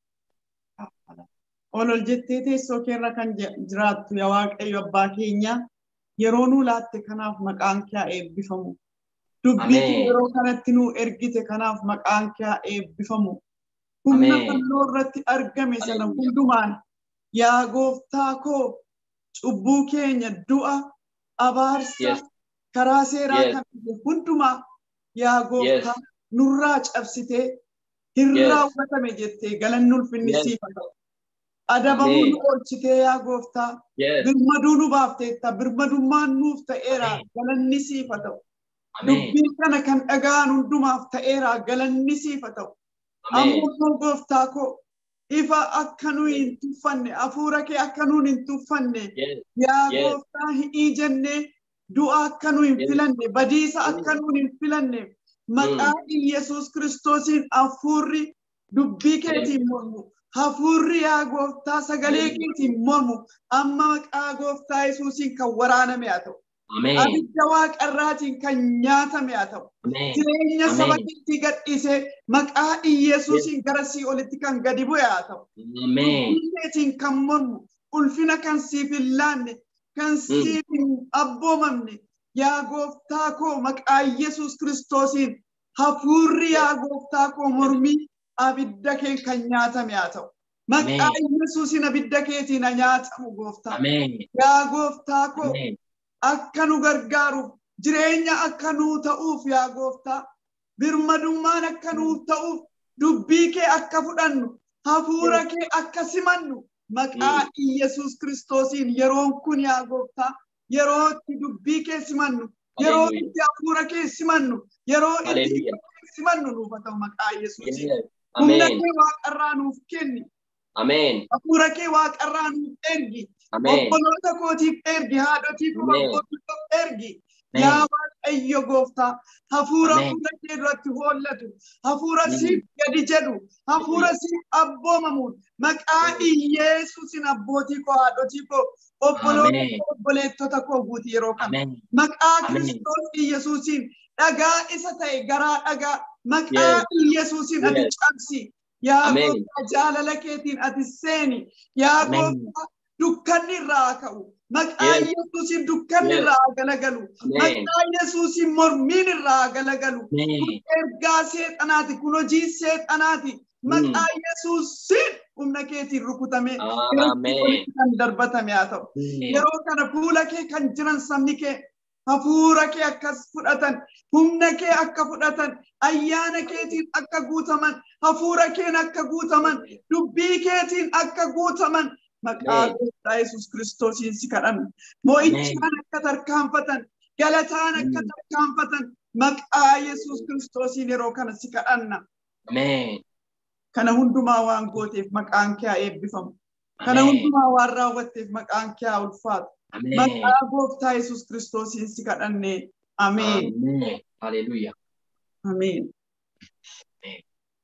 ol ol jettee teessoo keerra kan je- jiraattu yaa Waaqayyo abbaa keenya yeroo nuu laatte kanaaf maqaan kee haa eebbifamu. Dubbii kee Ameen. yeroo kanatti nuu ergite kanaaf maqaan kee haa eebbifamu. Humna Ameen. fannoo irratti argame sana Haleluuyaa. hundumaan yaa gooftaa koo cubbuu keenya du'a abaarsa Yes. karaa seeraa Yes. kan fide hundumaa yaa gooftaa Yes. nurraa cabsitee hin Yes. raawwatame jettee galanni ulfinni Yes. siif haa ta'u. Adabamuu Ameen. nu oolchitee yaa gooftaa Yes. birmaduu nu baafteetta birmadummaan nuuf ta'eera Ameen. galanni siif haa ta'u. Ameen. Dubbii kana kan dhaga'an hundumaaf ta'eera galanni siif haa ta'u. Ameen. Ammoo gooftaa koo ifa akka nuyi hin tuffanne hafuura kee akka nuun hin tuffanne Yes. yaa Yes. gooftaa hidhii jennee du'a akka nu hin Yes. filanne badiisa Mm. akka nuun hin filanne maqaa Yesuus kiristoosiin hafuurri dubbii keetiin mormu hafuurri yaa gooftaa sagalee Yes. keetiin mormu amma maqaa gooftaa Yesuusiin kan waraaname haa ta'u. Ameen. Abidda waaqarraatiin kan nyaatame haa ta'u. Ameen. Jireenya saba Ameen. keetti gadhiisee maqaa Iyesuusiin gara sii olitti kan gadi bu'e haa ta'u. Ameen. Dubbiitiin kan mormu ulfina kan siif hin laanne kan siif hin abboomamne yaa gooftaa koo maqaa Yesuus kiristoosiin hafuurri yaa gooftaa koo mormii abidda kee kan nyaatame haa ta'u. Maqaa Yesuusiin abidda keetiin haa nyaatamu gooftaa. Ameen. Yaa gooftaa koo Ameen. akka nu gargaaruuf jireenya akka nuu ta'uuf yaa gooftaa birmadummaan akka nuuf ta'uuf dubbii kee akka fudhannu hafuura kee akka simannu maqaa Iyesuus kiristoosiin yeroon kun yaa gooftaa yeroo itti dubbii kee simannu yeroo Hallelujah. itti hafuura kee simannu yeroo itti Hallelujah. kee simannu nuuf haa ta'u maqaa Iyesuusiin Yes. humna Ameen. kee waaqarraa nuuf kenni Ameen. hafuura kee waaqarraa nuuf ergi Ameen. obboloota kootiif ergi haadhotiif Ameen. abbootiif ergi Ameen. yaa waaqayyo gooftaa hafuura Ameen. fuula kee duratti hollatu hafuura Mm. siif gadi jedhu hafuura siif abboomamuun maqaa Iyesuusin abbootii koo haadhotii koo obboloota Ameen. koo obboleettota koo guuti yeroo kana Ameen. maqaa Ameen. Kiristoos Iyesuusiin dhagaa isa ta'e garaa dhagaa maqaa Yes. Iyesuusiin ati Yes. cabsi yaa Ameen. gooftaa jaalala keetiin ati seeni yaa Ameen. gooftaa dukkanni irraa haa ka'u maqaa Yes. Yesuusiin dukkanni Yes. irraa haa galagalu Ameen. maqaa Yesuusiin mormiin irraa haa galagalu kun Ameen. ergaa seexanaati kun hojii seexanaati maqaa Yesuusiin humna keetiin rukutamee Ameen. kan darbatame haa ta'u. Ameen. yeroo kana fuula kee kan jiran sabni kee hafuura kee akkas fudhatan humna kee akka fudhatan ayyaana keetiin akka guutaman hafuura keen akka guutaman dubbii keetiin akka guutaman maqaa Amen. gooftaa yesus kiristoosiin si kadhanna mo'ichaan akka tarkaanfatan galataan akka Mm. tarkaanfatan maqaa yesus kiristoosiin yeroo kana si kadhanna Ameen. kana hundumaa waan gooteef maqaan kee haa eebbifamu kana Ameen. hundumaa waan raawwatteef maqaan kee haa ulfaatu Ameen. maqaa gooftaa yesus kiristoosiin si kadhanne ameen Ameen. Haleluuyaa. ameen Ameen.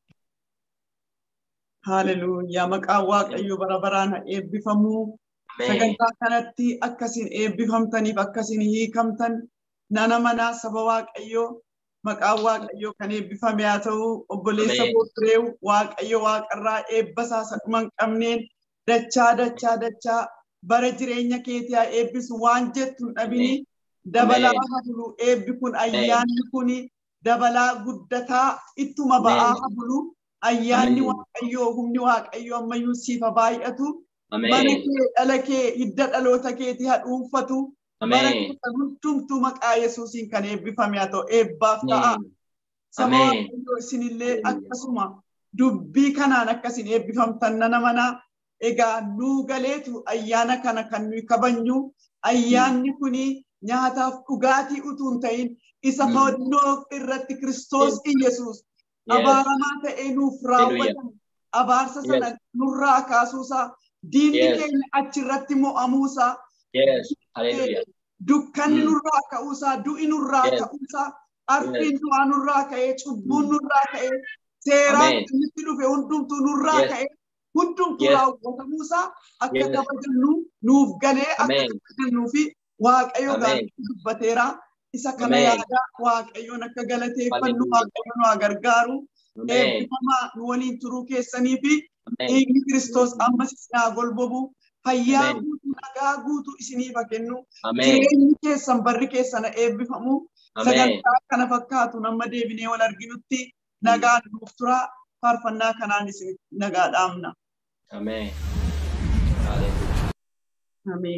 Haleluuyaa maqaan waaqayyo bara baraan haa eebbifamu. Ameen. Sagantaa kanatti akkasiin eebbifamtaniif akkasiin hiikamtan nana manaa saba waaqayyoo maqaan waaqayyoo kan eebbifame haa ta'u obboleessa Ameen. Boofreew waaqayyo waaqarraa eebbasaa isa dhuma hin qabneen dachaa dachaa dachaa bara jireenya keetii haa eebbisu waan jettu hin dhabini dabalaa Ameen. haa bulu eebbi kun ayyaanni kun dabalaa guddataa ittuma ba'aa Ameen. haa bulu ayyaanni Ameen. waaqayyoo humni waaqayyoo ammayyuu siif haa baay'atu. mana Ameen. kee dhala kee hidda dhaloota keetii haa dhuunfatu bara Ameen. keessa hundumtuu maqaa yesuusiin kan eebbifame haa ta'u eebbaaf ta'a saba Ameen. waaqayyoo isinillee akkasuma dubbii kanaan akkasiin eebbifamtan nana manaa egaa nuu galeetu ayyaana kana kan nuyi kabajnu ayyaanni kuni nyaataaf dhugaatii utuu hin ta'in isa Mm. fannoo irratti kiristoos Iyesuus Yes. abaaramaa ta'ee nuuf raawwatan abaarsa sana nurraa kaasuusaa diinni Yes. keenya achirratti mo'amuusaa Yes. Haleluuyaa. dukkanni Mm. nurraa ka'uusaa du'i nurraa Yes. ka'uusaa arfiin du'aa nurraa ka'ee cubbuun nurraa ka'ee seeraan Amen. nutti dhufe hundumtuu nurraa Yes. ka'ee hundumtuu Yes. raawwatamuusaa akka Yes. kabajannu nuuf galee akka Amen. kabajannuu fi waaqayyo Amen. gaariitti dubbateera isa kana Amen. yaadaa waaqayyoon akka galateeffannu Hallelujah. waaqayyo nu haa gargaaru Ameen. eebbifamaa nu waliin turuu keessanii fi Ameen. dhiigni kiristoos ammas isinaa golbobu fayyaa Amen. guutuu nagaa guutuu isiniif haa kennu Ameen. jireenyi keessan barri keessan eebbifamu Ameen. sagantaa kana fakkaatu nama deebinee wal arginutti nagaan nuuf tura faarfannaa kanaan isin nagaa dhaamna Ameen. Haleluuyaa. amiin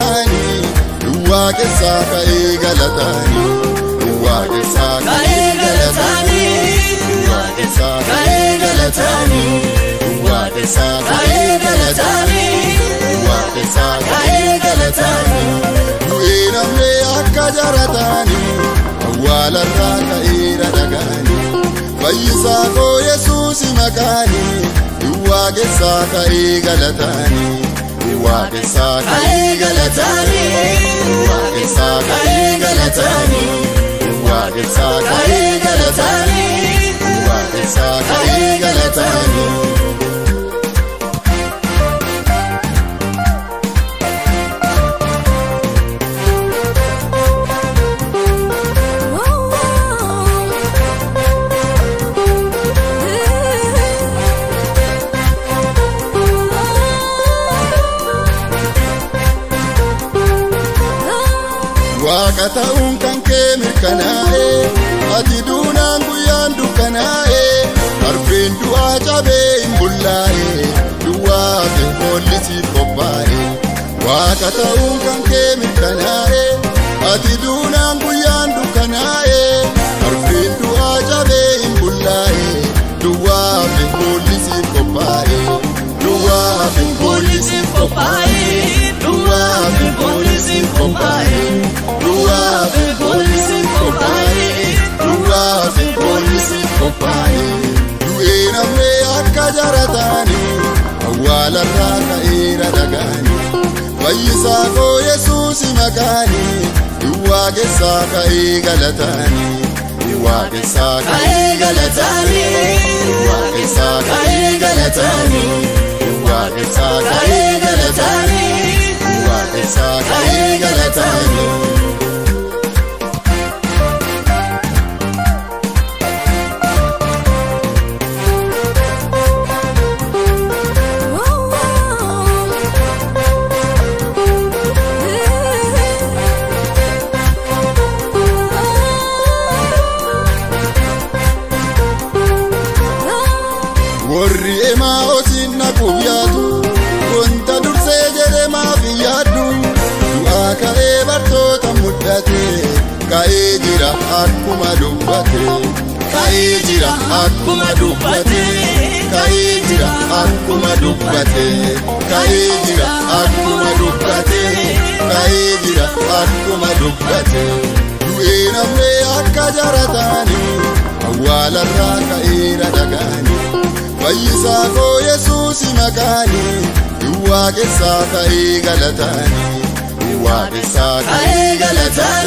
Duwwaa keessaa ka'ee galataani. Duwwaa keessaa ka'ee galataani. Duwwaa keessaa ka'ee galataani. Duwwaa keessaa ka'ee galataani. Duwwaa keessaa ka'ee galataani. Du'ee namni akka jarataani. Awwaalarraa ka'eera dhagaani. Fayyisaa koo Yesuusi makaani. Duwwaa keessaa ka'ee galataani. Duwwaa keessaa ka'ee galataani. Duwwaa keessaa ka'ee galataani. Duwwaa keessaa ka'ee galataani. Duwwaa keessaa ka'ee galataani. Waaqa ta'uun kan kee mirkanaa'e ati duunaan guyyaan dukkanaa'e darbeen du'aa cabee hin bullaa'e duwwaa fi hollisiif qophaa'e Waaqa ta'uun kan kee mirkanaa'e ati duunaan guyyaan dukkanaa'e darbeen du'aa cabee hin bullaa'e duwwaa fi hollisiif qophaa'e duwwaa fi hollisiif qophaa'e duwwaa fi hollisiif qophaa'e. Duwwaa fi poolisiin qophaa'e. Duwwaa fi poolisiin qophaa'e. Du'ee namni akka jarataani. Awwaalarraa ka'eera dhagaani. Fayyisaa koo Yesuusi makaani. Duwwaa keessaa ka'ee galataani. Duwwaa keessaa ka'ee galataani. Duwwaa keessaa ka'ee galataani. Duwwaa keessaa ka'ee galataani. Duwwaa keessaa ka'ee galataani. warri emaa osin naquuf yaadu wanta dursee jedhe maaf hin yaaddu du'aa ka'ee bartoota mudda ka'ee jira akkuma dubbate ka'ee jira akkuma dubbate ka'ee jira akkuma dubbate ka'ee jira akkuma dubbate ka'ee jira akkuma dubbate du'ee namni akka jarataani awwaalarraa ka'eera dhagaani fayyisaa koo yesuusi maqaani duwwaa keessaa ka'ee galataani duwwaa keessaa ka'ee galataani.